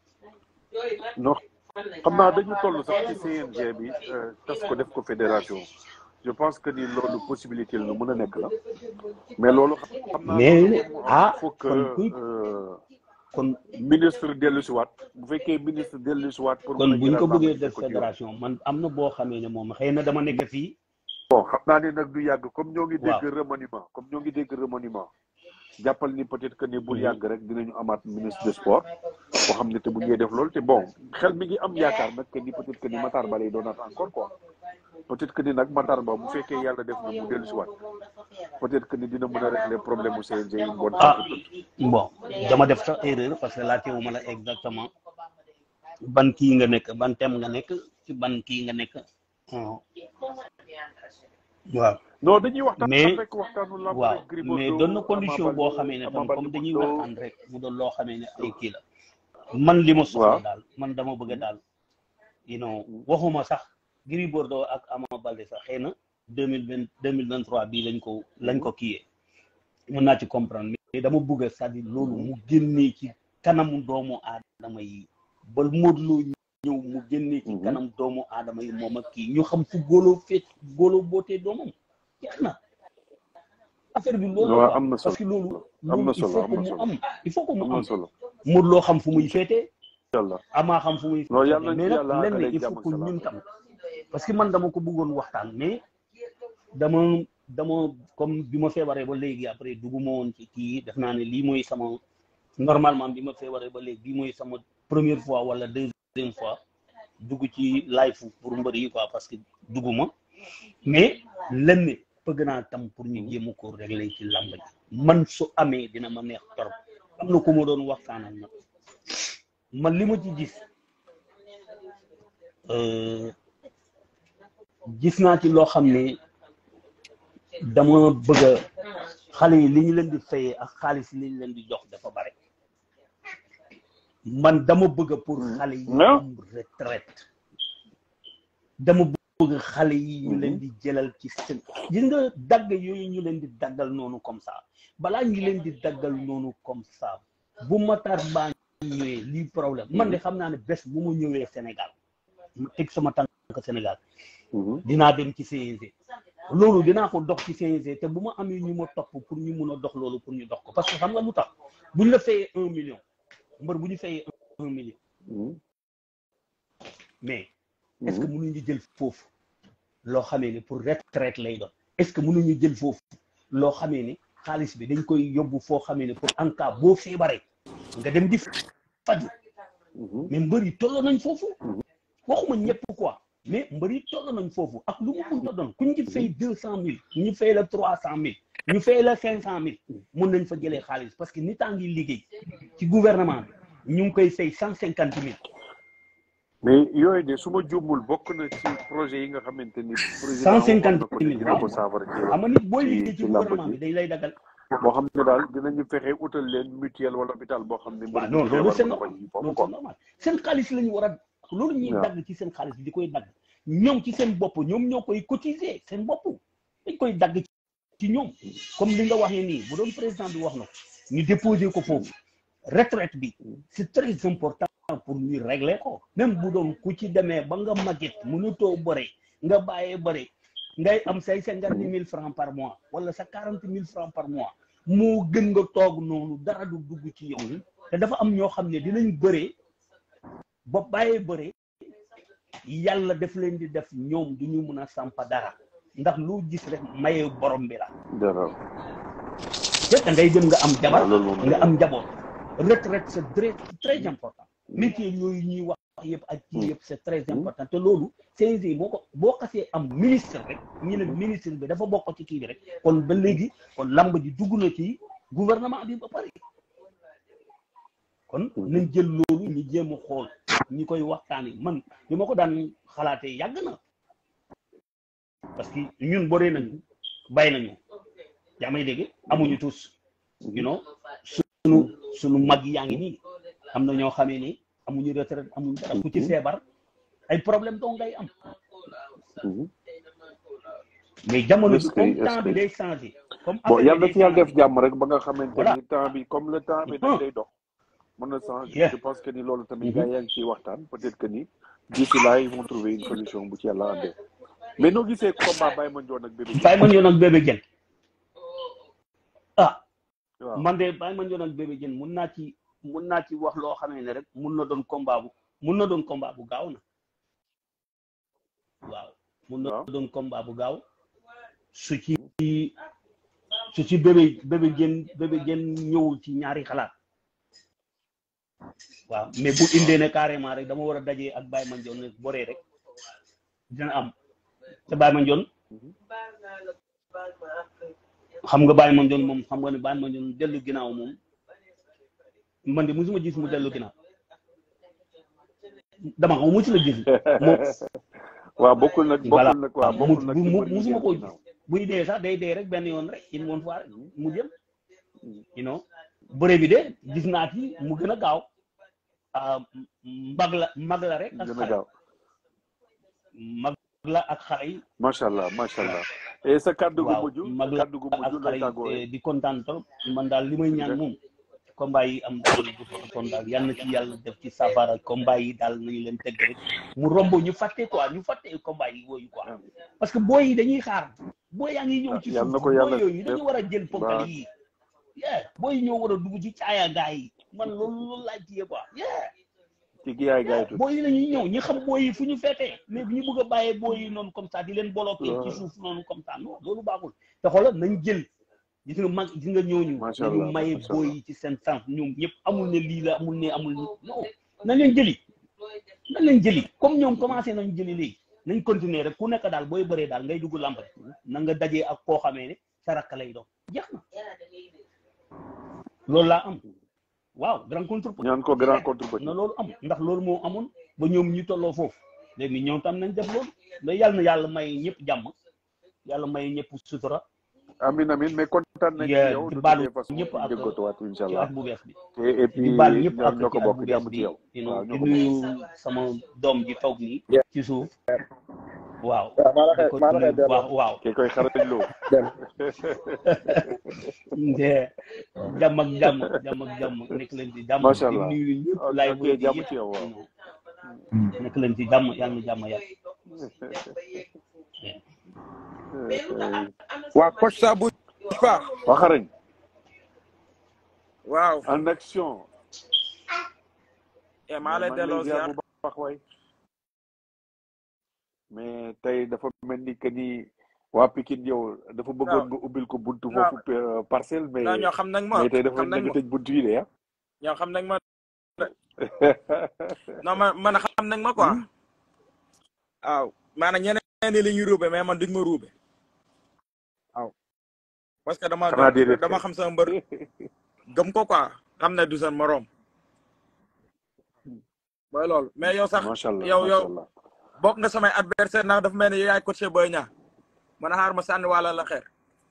non xam naa dañu toll sax ci CNG bi euh, tas ko def ko fédération je pense que ni loolu possibilité la lu mën a nekk la mais loolu xam naa mais loolu moom ah il faut que kon kuy euh, kon ministre dellu si waat bu fekkee ministre dellu si waat pour kon mën a buñ ko jëlaat bëggee làmb ji def ko ci yoon. fédération man am na boo xamee ne moom xëy na dama nekk fii bon xam naa ne nag du yàgg comme ñoo ngi Waaw. dégg remaniement comme ñoo ngi dégg remaniement jàppal ni peut-être que ni bul Mhm. yàgg rek dinañu amaat ministre des sports boo xam ne te bu ñuy def loolu te bon xel mi ngi am yaakaar nag que ni peut-être que ni Matar Ba lay doonaat encore quoi peut-être que ni nag Matar Ba bu fekkee yàlla def na mu dellu si waat peut-être que ni dina mën a régler problème mu CNG une bonne ah fois pour toutes. bon dama def sax erreur parce que laajte wu ma la exactement ban kii nga nekk ban thème nga nekk ci ban kii nga nekk ah. waaw non dañuy waxtaan mais rek waxtaanu lamb waaw rek Gris mais Bordeaux, doon na Ama condition Baldé, boo xamee ne Ama tam Baldé comme dañuy Modou Lô. waxtaan rek mu doon loo xamee ne ay kii la man li ma soxla Waaw. daal man dama bëgg daal you know waxuma sax Gris Bordeaux ak Ama Baldé sax xëy na deux mille vingt deux mille vingt trois bii lañ ko lañ ko kiyee mën naa ci comprendre mais dama bëgg c'est-à-dire loolu mu génnee ci kanamu doomu aadama yi ba Modou Lô ñëw mu génnee ci Mhm. kanam doomu aadama yi moom ak kii ñu xam fu góoloo feet góoloo bootee doomam jeex na affaire bi loolu la waaw quoi. am na parce que solo loolu am loolu na il solo faut am que na mu solo am il faut que mu am na am solo Modou Lô xam fu muy féetee yàlla Ama xam fu muy non féetee yàlla mais yàlla nag lenn àggale il jàmm faut ak que salaam ñun tam parce que man dama ko bëggoon waxtaan mais dama dama comme bi ma feebaree ba léegi après dugguma woon ci kii def naa ne lii mooy sama normalement bi ma feebaree ba léegi bii mooy sama première fois wala deuxième fois dugg ci live pour mbër yi quoi parce que dugguma mais lenn bëgg naa tam pour ñu jéem a ko régler ci làmb ji man su amee dina ma neex torop am na ku ma doon waxtaanal nag man li ma ci gis euh, gis naa ci loo xam ne dama bëgg a xale yi li ñu leen di fayee ak xaalis li ñu leen di jox dafa bare man dama bëgg pour xale yi Non. am retraite dama bëgg xale yi ñu leen di jëlal ci seen gis nga dagg yooyu ñu leen di daggal noonu comme ça balaa ñu leen di daggal noonu comme ça bu Matar Ba ñëwee lii problème man de xam naa ne bés bu mu ñëwee Sénégal ma teg sama tànk Sénégal dinaa dem ci CNG loolu dinaa ko dox ci CNG te bu ma amee ñu ma topp pour ñu mun a dox loolu pour ñu dox ko parce que xam nga lu tax buñ la fayee un million mbër bu ñu fayee un million mais est-ce que mënuñu jël foofu loo xamee ne pour retraite lay doon est-ce que mënuñu jël foofu loo xamee ne xaalis bi dañ koy yóbbu foo xamee ne pour en cas boo feebaree nga dem di faju mais mbër yi tolloo nañ foofu waxuma ñëpp quoi mais mbër yi tolloo nañ foofu ak lu mu mënta doon ku ñu ci fay deux cent mille ñu fay la trois cent mille ñu fay la cinq cent mille mun nañ fa jëlee xaalis parce que nit a ngi liggéey ci gouvernement bi ñu ngi koy fay cent cinquante mille mais yooyu de su ma juumul bokk na ci projet yi nga xamante ni. cent cinquante mille dina ko saafara ci xam nga nit booy liggéey ci ci làmb gouvernement bi ji. dañ lay dagal boo xam ne daal dinañu fexe utal leen mutuelle wala hôpital boo xam ne. waaw mbir non mi loolu feebar c'est mën na normal ko ji foofu loolu quoi. c'est normal seen xaalis la ñu war a loolu ñuy waaw. dagg ci seen xaalis bi di koy dagg ñoom ci seen bopp ñoom ñoo koy cotiser seen bopp dañ koy dagg ci ñoom comme li nga waxee nii bu doon président bi wax na ko ñu déposer ko foofu retraite bi c'est très important pour ñu régler ko même bu doon ku ci demee ba nga màgget mënutoo bëre nga bàyyee bëre ngay am say cinquante mille francs par mois wala sa quarante mille francs par mois moo gën nga toog noonu dara du dugg ci yow te dafa am ñoo xam ne dinañ bëree ba bàyyee bëre yàlla def leen di def ñoom du ñu mun a sampa dara ndax lu gis rek maye borom bi la dara te da ngay dem nga am jabar waaw loolu moom nga am njaboot retraite c'est très très important métier yooyu ñuy wax yëpp ak ci yëpp c'est très important te loolu CNG boo ko boo xasee am ministre rek ñu ne ministre bi dafa bokk ci kii bi rek kon ba léegi kon lamb ji dugg na ci gouvernement bi ba pare kon nañ jël loolu ñu jéem a xool ñi koy waxtaani man li ma ko daan xalaatee yàgg na parce que ñun boree nañu bàyyi nañu yaa may dégg amuñu tous you know sunu sunu mag yaa ngi nii am na ñoo xamee ni amuñu retraite amuñu dara ku ci feebar ay problème doo ngay am mais jamono bi Est-ce que- comme est-ce temps bi que- day changé comme bon affaire yàlla bi na ci day yàlla changé. def jàmm rek ba nga xamante Voilà. ni temps bi comme le temps bi Mhm. day dox mën na changer Yeah. je pense que ni loolu tamit Mhm. gars yaa ngi ciy waxtaan peut-être que ni d'ici là ils vont trouver une solution bu ci yàlla andee mais noo gisee combat Baye Mandione ak Bébé Baye Mandione ak Bébé Diène ah waaw man de Baye Mandione ak Bébé Diène mun naa ci mun naa ci wax loo xamee ne rek mun na doon combat bu mun na doon combat bu gaaw na waaw mun na waaw doon combat bu gaaw su ci su ci Bébé Bébé Diène Bébé Diène ñëwul ci ñaari xalaat waaw mais bu indee ne carrément rek dama war a dajee ak Baye Mandione ne boree rek dina am te Baye Mandione xam nga Baye Mandione moom xam nga ne Baye Mandione dellu ginnaaw moom man de musuma gis mu dellu ginnaaw dama xam musu la gis moom waaw bokkul nag voilà bokkul nag waaw mu bokkul nag mu ci mu mbër yi musuma génn koo gis ginnaaw. buy dee sax day dee rek benn yoon rek une bonne fois rek mu jëm you know bëre bi de gis naa ci mu gën a gaaw ah mbag la mag la rek ak gën a xale gaaw mag la ak xale yi macha allah macha allah et sa kàddu gu waaw mujj mag sa la kàddu gu ak mujj xale lay yi tàggoo eh, di kontaan trop man daal li may ñaan moom combat yi am daal bu kon daal yal na ci yàlla def ci safara combat yi daal nañu leen teg rek mu romb ñu fàtte quoi ñu fàtte combat yi wooyu quoi parce que booy yi dañuy xaar booy yaa ngi ñëw ci yal na suuf ko yàlla booy yooyu dañu def war a jël ponkal ba yi yeah booy yi ñoo war a dugg ci caaya gaay yi man loolu loolu laaj ci quoi yeah ci gi yaay gaay yeah tuuti booy yi la ñuy ñëw ñi xam booy yi fu ñu feetee mais bi ñu bëgg a bàyyee booy yi noonu comme ça di leen bloqué ci waaw suuf noonu comme ça non loolu baaxul te xoolal nañ jël gis nga mag gis nga ñooñu macha nañu allah maye macha booy allah yi ci seen sens ñoom ñëpp amul ne lii la amul ne amul ni non nañ leen jëli nañ leen jëli comme ñoom commencé nañ jëli léegi nañ continuer rek ku nekk daal booy bëree daal ngay dugg làmb rek na nga dajee ak koo xamee ne sa rakk lay doon jeex na loolu laa am waaw grand contre petit ñaan ko grand yeah contre petit na loolu am ndax loolu moo amoon ba ñoom ñu tolloo foofu léegi ñoom tam nañ def loolu mais yàlla na yàlla may ñëpp jàmm yàlla may ñëpp sutura amin amin mais kontaan nañ ci ya yow di de baalu toutes les façons ñëpp ñu ak jéggatuwaat incha ci allah at bu bees bi et et di puis baal ñëpp ñoo ak ñoo ko ci at bokk bu jàmm bees ci bi yow you waaw know ñoo di ko bokk nuyu sama doom ji toog nii ci suuf waaw waaw maa la di xëy ko maa la nuyu xëy bu delloo baax waaw kii koy xarañ loo dem nde jàmm ak jàmm jàmm ak jàmm nekk leen ci jàmm macha di allah nuyu ñëpp ok laay ok boy di jàmm yëpp ci yow waaw you know nekk leen ci jàmm yàlla na jàmm yàlla waa coach ça bouge pas waa xarañ waaw en action e maa lay delloo ziar bu baax waay mais tey dafa mel ni que ni waa Pikine yow dafa bëggoon nga ubbil ko buntu foofu euh, parcelle mais non ñoo xam nañ ma mais tey dafa xam mel nañ ni ma nga tëj buntu yi de ah ñoo xam nañ ma non man man xam nañ ma quoi waaw maanaam ñeneen ñi li ñuy ruube mais man duñ ma ruube waaw parce que dama xanaa déedéet dama xam sama mbër gëm ko quoi xam ne du seen morom mooy loolu mais yow sax macha allah yow macha yow allah bokk nga samay adversaire ndax dafa mel ni yow yaay coaché Boy Niang man a xaar ma sànni wàlla la xeer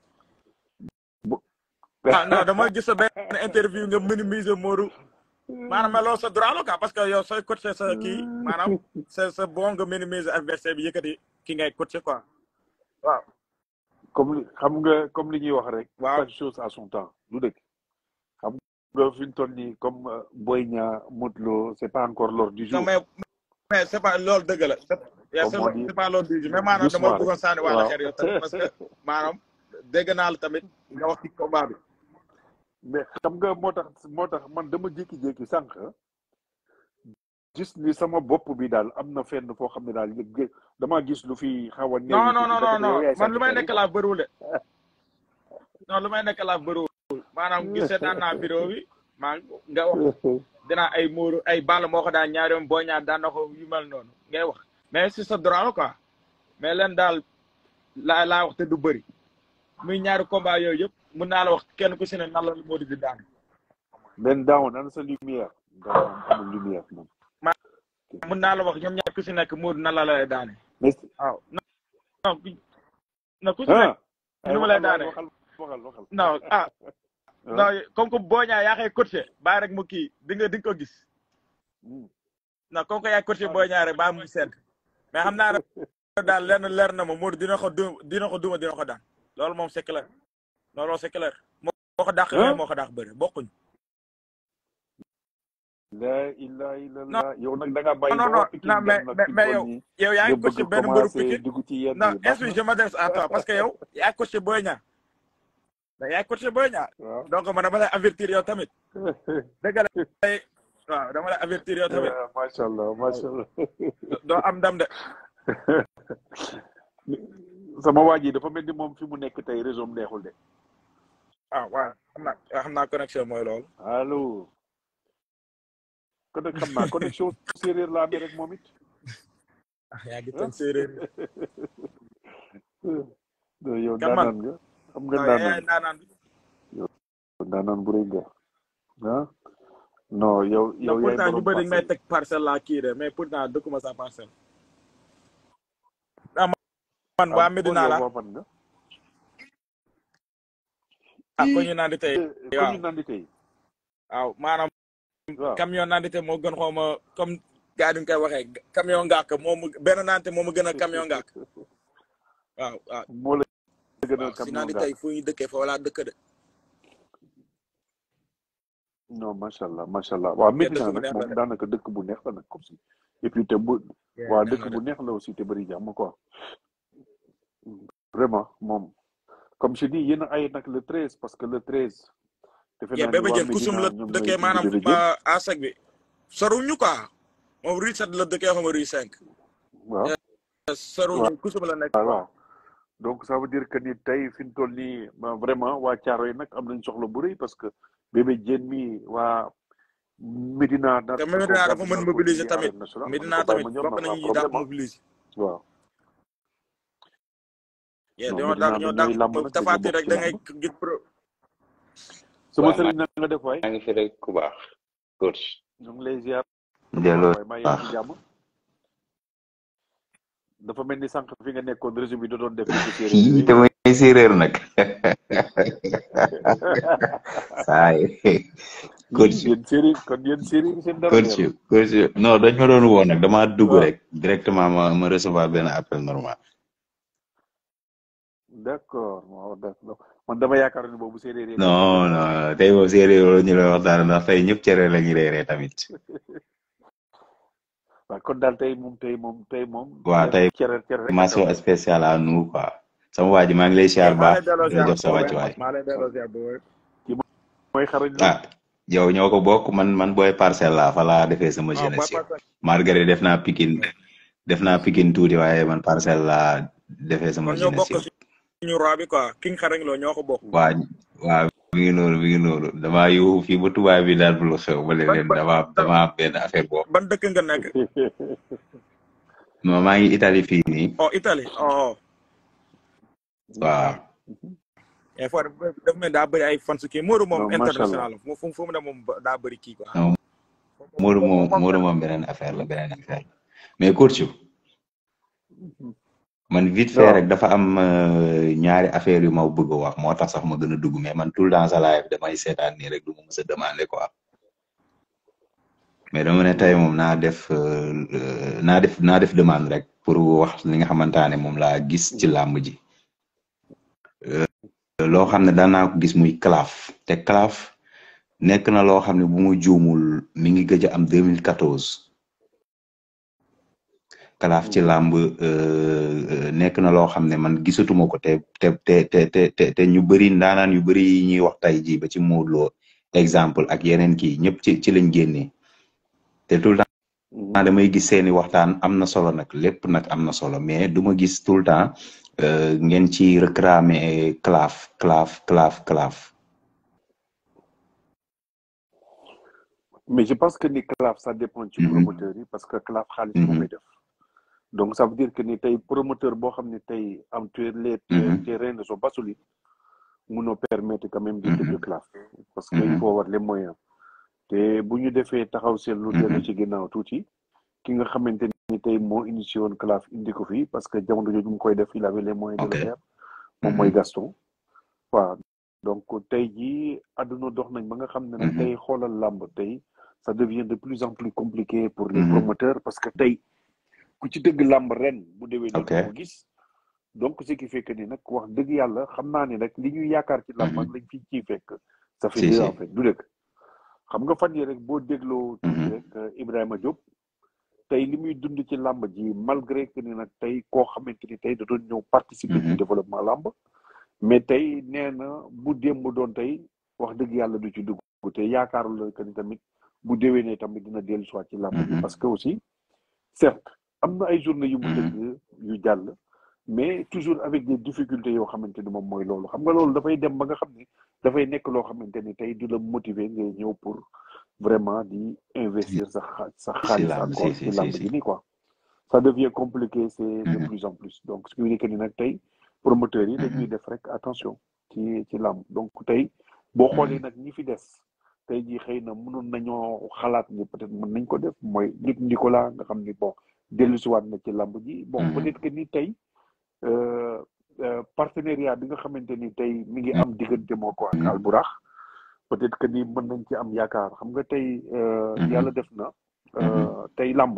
ah non dama gis sa benn interview nga minimiser Modou maanaam mais loolu sa droit la quoi parce que yow sooy coaché sa kii maanaam c'est c'est bon nga minimiser adversaire bi yëkkati ki ngay coaché quoi waaw comme li xam nga comme li ñuy wax rek waaw chaque chose à son temps du dëgg xam nga fi ñu toll nii comme euh, Boy Niang Modou Lo c'est pas encore l'heure du non jour mais mais c'est pas loolu dëgg la yaa c'est comme on dit c'est pas loolu du mais maanaam doucement dama rek bëggoon sànni wàlla waaw xeer yow tamit parce que maanaam dégg naa la tamit nga wax ci combat bi mais xam nga moo tax moo tax man dama jékki-jékki sànq gis ni sama bopp bi daal am na fenn foo xam ne daal yëg damaa gis lu fi xaw a néew non non tuuti non non ndekete yow yaay non man lu may sànni nekk laa bëriwul de non lu may nekk laa bëriwul maanaam gis seetaan naa vidéo bi maa nga wax dinaa ay muuru ay ball moo ko daan ñaari yoon boo ñaar daan na ko yu mel noonu ngay wax mais si sa droit la quoi mais leen daal laa laa wax te du bëri muy ñaari combat yooyu yëpp mun naa la wax kenn ku si ne nan la moo di di daan benn daawoon ana sa lumière daaw moom amul lumière moom mun naa la wax ñoom ñaar ku si nekk Modou nan la lay daane mais waaw non non ku- non ku si nekk ah nu ma lay waxal daane waxal waxal waxal non ah non comme que boo ñaa yaa koy coaché bàyyi rek mu kii di nga di nga ko gis Hmm. non comme que yaay coaché boo ñaa rek bàyyi mu sedd mais xam naa ne daal lenn leer na ma Modou dina ko du dina ko duma dina ko daan loolu moom c'est clair non loolu c'est clair moo moo ko dàq Hein? moo ko dàq bëri bokkuñ la ilaha illallah yow nag da ngaa bàyyi non ba non waa Pikine non mais dem nag mais fi mais mu yow toll nii yow yaa nga ngi coaché bëgg benn mbëru commencé Pikine dugg ci yenn non yi baax est-ce que na je m'adresse à toi parce que yow yaa coaché Boy Niang da yaa coaché Boy Niang waaw donc man dama lay avertir yow tamit dëgg la waaw dama lay avertir yow tamit macha allah macha allah doo am ndam de sama waa ji dafa mel ni moom fi mu nekk tey réseau am neexul de ah waaw xam naa xam naa connexion mooy loolu allo kon nag xam naa connexion séeréer la amee rek moom it ah yaa ngi tënk séeréer non yow Kan man? daanaan nga xam nga non yaay daanaan naanaan daanaan bu rëy nga ah non yow yow non yaay pourtant ñu borom bëri may parcelle teg parcelle laa kii de mais pourtant dëkkuma sa parcelle ah man waa Medina la yow waa fan nga ah ko ñu naan di tey ko waaw ñu naan di tey waaw maanaam waaw camion naan di tey moo gën xaw ma comme gars yi ñu koy waxee camion ngàkk moom benn naante moo ma gën a camion ngàkk waaw waaw moo la gën a waaw si camion naan di nga tey fu ñu dëkkee fa wala dëkk de non macha allah macha allah waaw mais Medina dëkk bu nag neex la moom de daanaka dëkk bu neex la nag comme si et puis te bu waa dëkk bu neex la aussi te bëri jàmm quoi vraiment moom comme je dis yéen a ay nag le treize parce que le treize defe yee naa ni bébé waa jën kusum Medina la ñoom ñooy dëkkee indi maanaam bébé jën aseg bi soruñu quoi moom rue sept la dëkkee xam nga rue cinq waaw soruñu kusum la nekk waaw waaw donc ça veut dire que ni tey fi mu toll nii ma vraiment waa Caaro yi nag am nañ soxla bu rëy parce que bébé jën mi waa Medina nar te ko Medina dafa gàddu mën nar ko mobiliser indi tamit arène nationale man Medina ko bàyyi tamit ma ñor bokk nag nañu sans ñi dàq problème ah mobiliser waaw yee non dañoo dàq Medina ñoo nag dàq ñooy làmb nag dañoo tafaati bokk rek ci da ngay làmb gis pro sama waaw sëriñ na nga def waay maa ngi fi rek ku baax coach ñu ngi lay ziar delloo waay maa ngi baax ci jàmm dafa mel ni sànq fi nga nekkoon réseau bi da doon def ci séeréer kii yooyu damay séeréer nag saay coach yéen séeréer kon yéen séeréer yi seen dara coach leerul coach non dañ ma doon woo nag dama dugg waaw rek directement ma ma recevoir benn appel normal d'accord waaw d'accord man dama yaakaar ni boobu séeréer yi nga non waxtaan non tey moom séeréer loolu ñu lay waxtaan ndax tey ñëpp cere la ñuy reeree tamit waaw kon daal tey moom tey moom tey moom waaw cere tey cere cere rek a mention xew spéciale à nous quoi sama waa ji maa ngi lay siyaar maa baax lay delloo di la ziar jox sa bu wér wàccuwaay maa lay delloo ziar bu wér ki mooy xarañ loo ah yow ñoo ko bokk man man booy parcelle laa fa laa defee sama waaw booy jeunesse yow parcelle malgré def naa pikin def naa pikin tuuti waaye man parcelle laa defee sama kon ñoo jeunesse bokk yow suñu roi bi quoi king xarañ loo ñoo ko bokk waa waa mi ngi noonu mi ngi noonu damaa yuuxu fii ba tubaab bi daal lu xew ba ban leen ban dama dama am benn affaire boobu ban dëkk nga nekk ma maa ngi Italie fii nii oh Italie oh waaw et fois dafa mel daa bëri ay fans kii Modou moom non macha allah international la fu fu mu ne moom daa bëri kii quoi non Modou moom Modou moom beneen affaire la beneen affaire la mais Kourthou man vite fait waaw rek dafa am euh, ñaari affaire yu ma bëgg a wax moo tax sax ma gën a dugg mais man tout le temps sa live damay seetaan nii rek du ma mës a demander quoi mais dama ne tey moom naa def euh, euh, naa def naa def demande rek pour wax li nga xamante ne moom laa gis ci làmb ji loo xam ne daan naa ko gis muy calaf te calaf nekk na loo xam ne bu mu juumul mi ngi gëj a am 2014 calaf ci làmb euh, euh, nekk na loo xam ne man gisatuma ko te te te te te te te ñu bëri ndaanaan yu bëri yi ñuy wax tey jii ba ci Modou Lo exemple ak yeneen kii ñëpp ci ci lañ génnee te tout le temps damay gis seeni waxtaan am na solo nag lépp nag am na solo mais du ma gis tout le temps euh, ngeen ci réclamer calaf calaf calaf calaf mais je pense que ni CLAF ça dépend ci Mhm, promoteur yi parce que CLAF xaalis moo mhm, koy def donc ça veut dire que ni tey promoteur boo xam ne tey am tu les mhm, tes reins ne sont pas solides munoo permettre quand même di tëgg mhm, CLAF parce que il mhm, faut avoir les moyens te bu ñu defee taxaw seetlu dellu mhm, ci ginnaaw tuuti ki nga xamante ni tey moo initié woon CLAF indi ko fi parce que jamono jooju mu koy def il avait les moyens de ok le faire moom mooy mhm, Gaston waaw donc tey jii àdduna dox nañ ba nga xam ne nag mhm, tey xoolal làmb tey ça devient de plus en plus compliqué pour les mhm, promoteurs parce que tey ku ci dëgg làmb ren bu déwee ok dootoo ko gis donc ce qui fait que ni nag wax dëgg yàlla xam naa ni rek li ñuy yaakaar ci làmb ak mhm, lañ fi ciy fekk ça fait si deux si en fait du dëgg xam nga fan yi rek boo dégloo tuuti mhm, rek euh, Ibrahima Diop tey li muy dund ci làmb ji malgré que ni nag tey koo xamante ni tey da doon ñëw participer ci mhm, développement làmb mais tey nee na bu démb doon tey wax dëgg yàlla du ci dugg te yaakaarul la que ni tamit bu déwénee tamit dina dellu soit ci làmb ji mhm, parce que aussi certes am na ay journée yu mu mhm, tëgg yu jàll mais toujours avec des difficultés yoo xamante ni moom mooy loolu xam nga loolu dafay dem ba nga xam ne dafay nekk loo xamante ni tey du la motiver ngay ñëw pour vraiment di investir sa xa sa si xaalis làmb si encore si ci si làmb si ji nii quoi ça devient compliqué c'est de mhm, plus en plus donc ce qui veut dire que ni nag tey promoteurs yi dañuy mhm, def rek attention ci ci làmb donc tey boo xoolee mhm, nag ñi fi des tey jii xëy na mënoon nañoo xalaat ni peut-être mën nañ ko def mooy Luc Nicolas nga xam ni bon dellusiwaat na ci làmb ji bon mhm, peut-être que ni tey euh, euh, partenariat bi nga xamante ni tey mi ngi am diggante moo ko ak mhm, Alburax peut-être que ni mën nañ ci am yaakaar xam nga tey euh, mhm, yàlla def na mhm, euh, tey làmb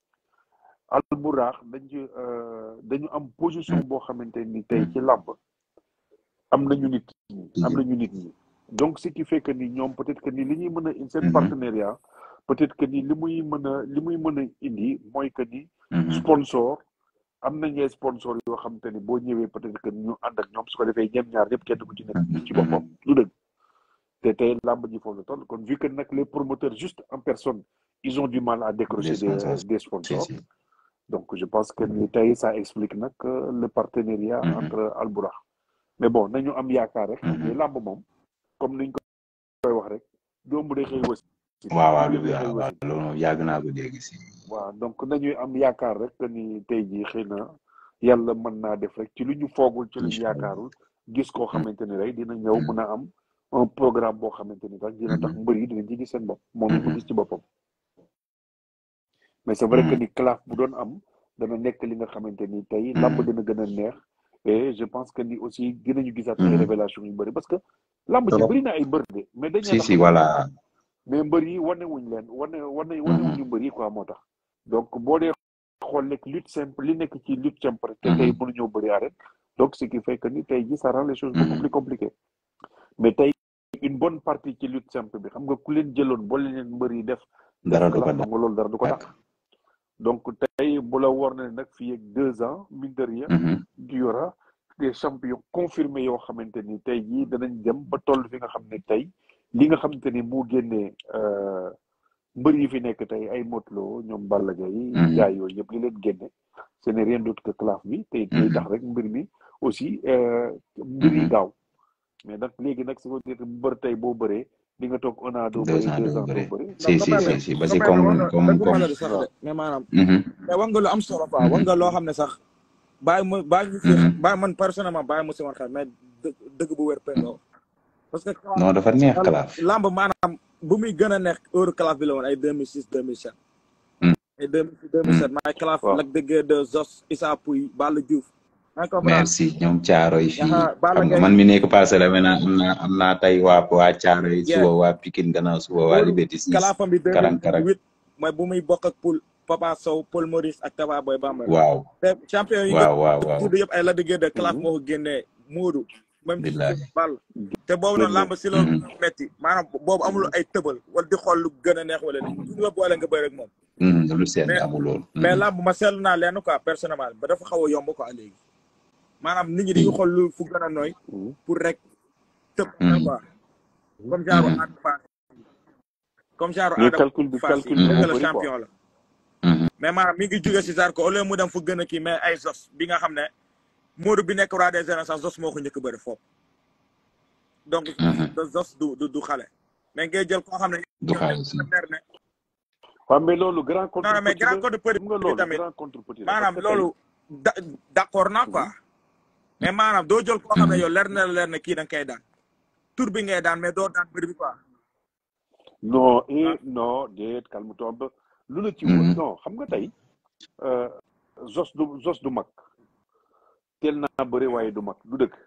Alburax dañ ci euh, dañu am position boo xamante ni tey ci mhm, làmb am nañu nit ñi am si nañu nit ñi donc ce qui fait que ni ñoom peut-être que ni li ñuy mën a seen mhm, partenariat peut-être que ni li muy mën a li muy mën a indi mooy que ni mhm, sponsor am nañ ay sponsor yoo xam te ni boo ñëwee peut-être que ñu ànd ak ñoom su ko defee ñoom ñaar ñëpp kenn ku ci nekk mhm, gis ci boppam du dëgg te tey làmb ji foofu la toll kon vu que nag les promoteurs juste en personne ils ont du mal à des décrocher des sponsors des si sponsors si donc je pense que ni tey ça explique nag euh, le partenariat mhm, entre Alburax mais bon nañu am yaakaar rek xam ne mhm. làmb moom comme niñ koy wax rek doom day xëy wasin waaw waaw mbir lu day xëy waaw waaw wasin loolu moom yàgg naa ko dégg si waaw donc nañuy am yaakaar rek que ni tey jii xëy na yàlla mën naa def rek ci lu ñu foogul ci lu ñu incha allah yaakaarul gis koo mhm, xamante ni rek dina ñëw mhm, mën a am un programme boo xamante ni rek dina tax mhm, mbër yi dinañ ci gis seen bopp moom it mu mhm, gis ci boppam mais c'est vrai que mhm, ni claf bu doon am dana nekk li nga xamante ni tey làmb mhm, dina gën a neex et je pense que ni aussi dinañu gisaat ay mhm. révélation yu bëri parce que làmb ji trop bëri na ay mbër de mais dañ si leen a si xamul voilà mais mbër yi wane wuñ leen wane wane wane mhm, wuñu mbër yi quoi moo tax donc boo dee xool nekk lutte simple li nekk ci lutte simple rek te tey mhm, mënuñoo bëri arène donc ce qui fait que ni tey ji ça rend les choses beaucoup mhm, plus compliquées mais tey une bonne partie ci lutte simple bi xam nga ku leen jëloon boole leen mbër yi def def dara du ko claf xam nga loolu dara du ko dàq dàq donc tey bu la war na nag fii ak deux ans mine de rien mhm, il y aura des champions confirmés yoo xamante ni tey jii danañ dem ba toll fi nga xam ne tey li nga xamante ni moo génnee euh, mbër yi fi nekk tey ay Motlo ñoom Balla Gaye Mhm. jaay yooyu yëpp li leen génne ce n'est rien d'autre que claf bi te day Mhm. tax rek mbir mi aussi euh, mbir yi Mhm. gaaw mais nag léegi nag su ko dire mbër tey boo bëree di nga toog un an doo deux bëri ans deux doo ans doo bëre bëri si si si si ba si comme comme comme waaw mais maanaam Mhm. mais wax nga lu am solo quoi wax nga loo xam ne sax bàyyi mu bàyyi mu si Mhm. bàyyi man personnellement bàyyi mu si woon xel mais dë- dëgg bu wér pendoo parce que non dafa neex kalaaf lamb maanaam bu muy gën a nekk heure claf bi la woon ay 2006 2007 Mm. ay 2006 2007 maay claf waaw Lac de Guiers de Zos Issa Pouye Balla Diouf maa ngi comprendre merci ñoom caaro yi fii Yaxa Balla xam nga Gaye man mi nekk parcelle maintenant am naa am naa tey waa waa caaro yi Yeah. suba waa Pikine gannaaw suba waa loolu Liberté 6 kalaafam bi karang karang 2008 mooy bu muy bokk ak Poul Papa Sow Paul Maurice ak Taba Boy Bambara waaw te champion yi nga waaw waaw waaw tudd yëpp ay Lac de Guiers de claf Mhm. moo ko génnee Moodu même si billahi Balla te boobu noonu Dëgg la. lamb si loolu Mhm. metti maanaam boobu amul ay tëbal wala di xool lu gën a neex wala li du la boole nga bëri ak moom Mhm, lu sedd mais amul lool mais Mhm. lamb ma seetlu naa leen quoi personnellement ba dafa xaw a yomb quoi léegi maanaam nit ñi dañuy xool lu fu gën a nooy Mhm. pour rek tëb Mhm. quoi comme genre Mhm. Ada Fass comme genre mais Ada calcul bi Fass yi calcul bi dëgg moo la bëri quoi champion la Mhm. mais maanaam mi ngi jóge si Zarko au lieu mu dem fu gën a kii mais ay Zos bi nga xam ne Modou bi nekk roi des arènes sax Zos moo ko njëkk a bëri foofu donc Mhm. de Zos du du du xale mais ngay jël koo xam ne du xaalis leer ne waaw mais loolu grand contre non non mais petit grand la code petit xam nga bi loolu tamit grand contre petit la maanaam parce que tey loolu da d'accord naa quoi mais maanaam doo jël koo xam ne Mhm. yow leer na la leer ne kii da nga koy daan tur bi ngay daan mais doo daan bëri bi quoi non ah et non déet calme toi un peu lu la ci wër Mhm. non xam nga tey euh, Zos du Zos du mag teel naa bëri waaye du mag du dëkk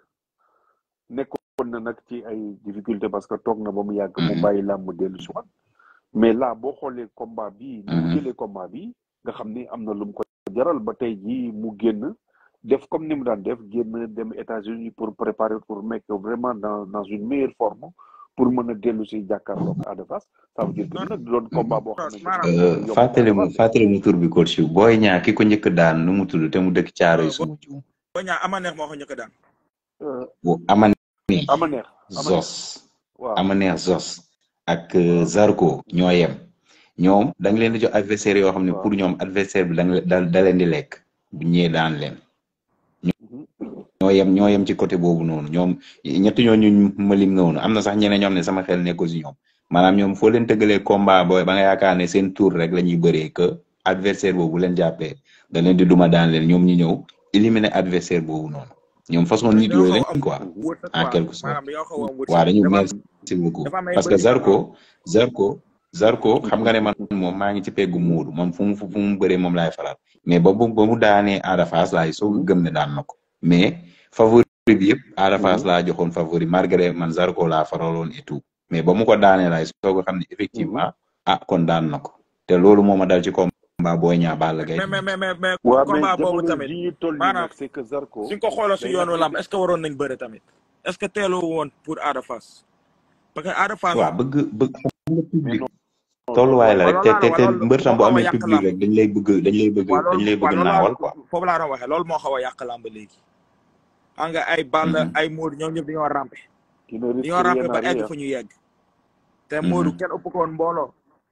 nekkoon na nag ci ay difficulté parce que toog na ba mu yàgg mu Mhm. bàyyi làmb dellu si waat mais là boo xoolee combat bi ni mu Mhm. jëlee combat bi nga xam ni am na lu mu ko jaral ba tey jii mu génn def comme ni mu daan def génn dem États-Unis pour préparer pour mettre vraiment dans dans une meilleure forme pour mën a dellu si jàkkaarloog Ada Fass ça veut dire que non nag du doon combat boo non xamante ni maanaam dina Euh, yomb ci fàttali Ada mu Fass de. fàttali mu tur bi coach yu booy ñaa ki ko njëkk daan nu mu tudd te mu dëkk caaro yi boo suma juum boo ñaa ama neex moo ko njëkk a daan Euh, bu ama neex ama neex ama neex zos waaw ama neex zos ak euh, waaw Zarko ñoo yem ñoom da nga leen di jox adversaire yoo xam ne waaw pour ñoom adversaire bi da nga da da leen di lekk bu ñëwee daan leen Mhm. ñoo yem ñoo yem ci côté boobu noonu ñoom ñetti ñooñu ma lim noonu am na sax ñeneen ñoom ne sama xel nekkul si ñoom maanaam ñoom foo leen tëggalee combat booy ba nga yaakaar ne seen tour rek la ñuy bëree que adversaire boobu bu leen jàppee da leen di duma daan leen ñoom ñu ñëw éliminer adversaire boobu noonu ñoom façon nit dañoo yooyu xaw a am lañ quoi Mhm. wërsëg en quoi quelque sorte maanaam dañoo xaw a am waaw wërsëg dañu dafa am merci beaucoup dafa am ay parce que bëri waaw Zarko Zarko Zarko xam nga ne man moom maa ngi ci peggu muudu moom fu mu fu mu bëree moom laay faral mais ba bu ba mu daanee Ada Fass laay soog a gëm ne daan na ko mais favori bi yëpp Ada Fass Mhm. laa joxoon favori malgré man Zarko laa faraloon et tout mais ba mu ko daanee laay soog a xam ne Mhm. effectivement ah kon daan na ko te loolu moo ma dal ci combat Boy Niang Balla Gaye mais mais mais mais mais waaw mais combat boobu jamono tamit ji ñu toll nii maanaam nag c'est que Zarko suñ ko xooloo si day yoonu lamb naxante est ce que waroon nañ bëre tamit est ce que teeloo woon pour Ada Fass parce que Ada Fass waaw bëgg bëgg xam nga mais public non non tolluwaay loolu la waaw rek loolu te laa te la te wax loolu mbër tam moo bu xaw a amee yàq public lamb rek dañ lay bëgg dañ lay bëgg waaw dañ loolu lay waaw bëgg loolu laa naawal quoi foofu laa doon waxee loolu moo xaw a yàq lamb léegi xam nga ay Balla Mhm. ay Modou ñoom ñëpp dañoo rampe qui ne risque dañoo rampe rien à ba egg rien fa ñu yegg te Modou Mhm. kenn ëpp ko woon mbooloo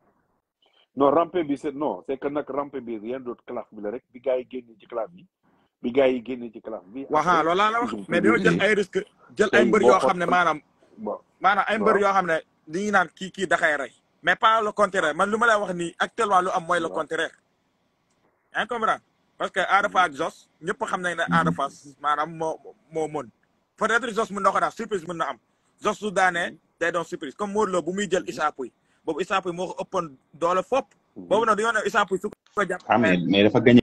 non rampe bi c'est non c'est que nag rampe bi rien d'autre classe bi la rek bi gars yi génne ci classe bi bi gars yi génne ci classe bi waxaa après loolu laa la wax ils ont mais dañoo publié jël ay risque jël ay tey mbër boo yoo xam ne xool maanaam bon maanaam ay mbër waaw yoo xam ne dañuy naan kii kii daxay rey mais pas le contraire man lu ma lay wax nii actuellement lu am mooy le waaw contraire yaa ngi comprendre parce que Ada Fass ak Zos ñëpp xam nañ ne Ada Mhm. Fass maanaam moo moo mën peut-être Zos mën na ko daan surprise mën na am Zos su daanee day doon surprise comme Modou Lo bu muy jël Issa Pouye boobu Issa Pouye moo ko ëppoon doole fopp boobu nag dañoo ne Issa Pouye su ko jàpp ah mais mais mais dafa gagné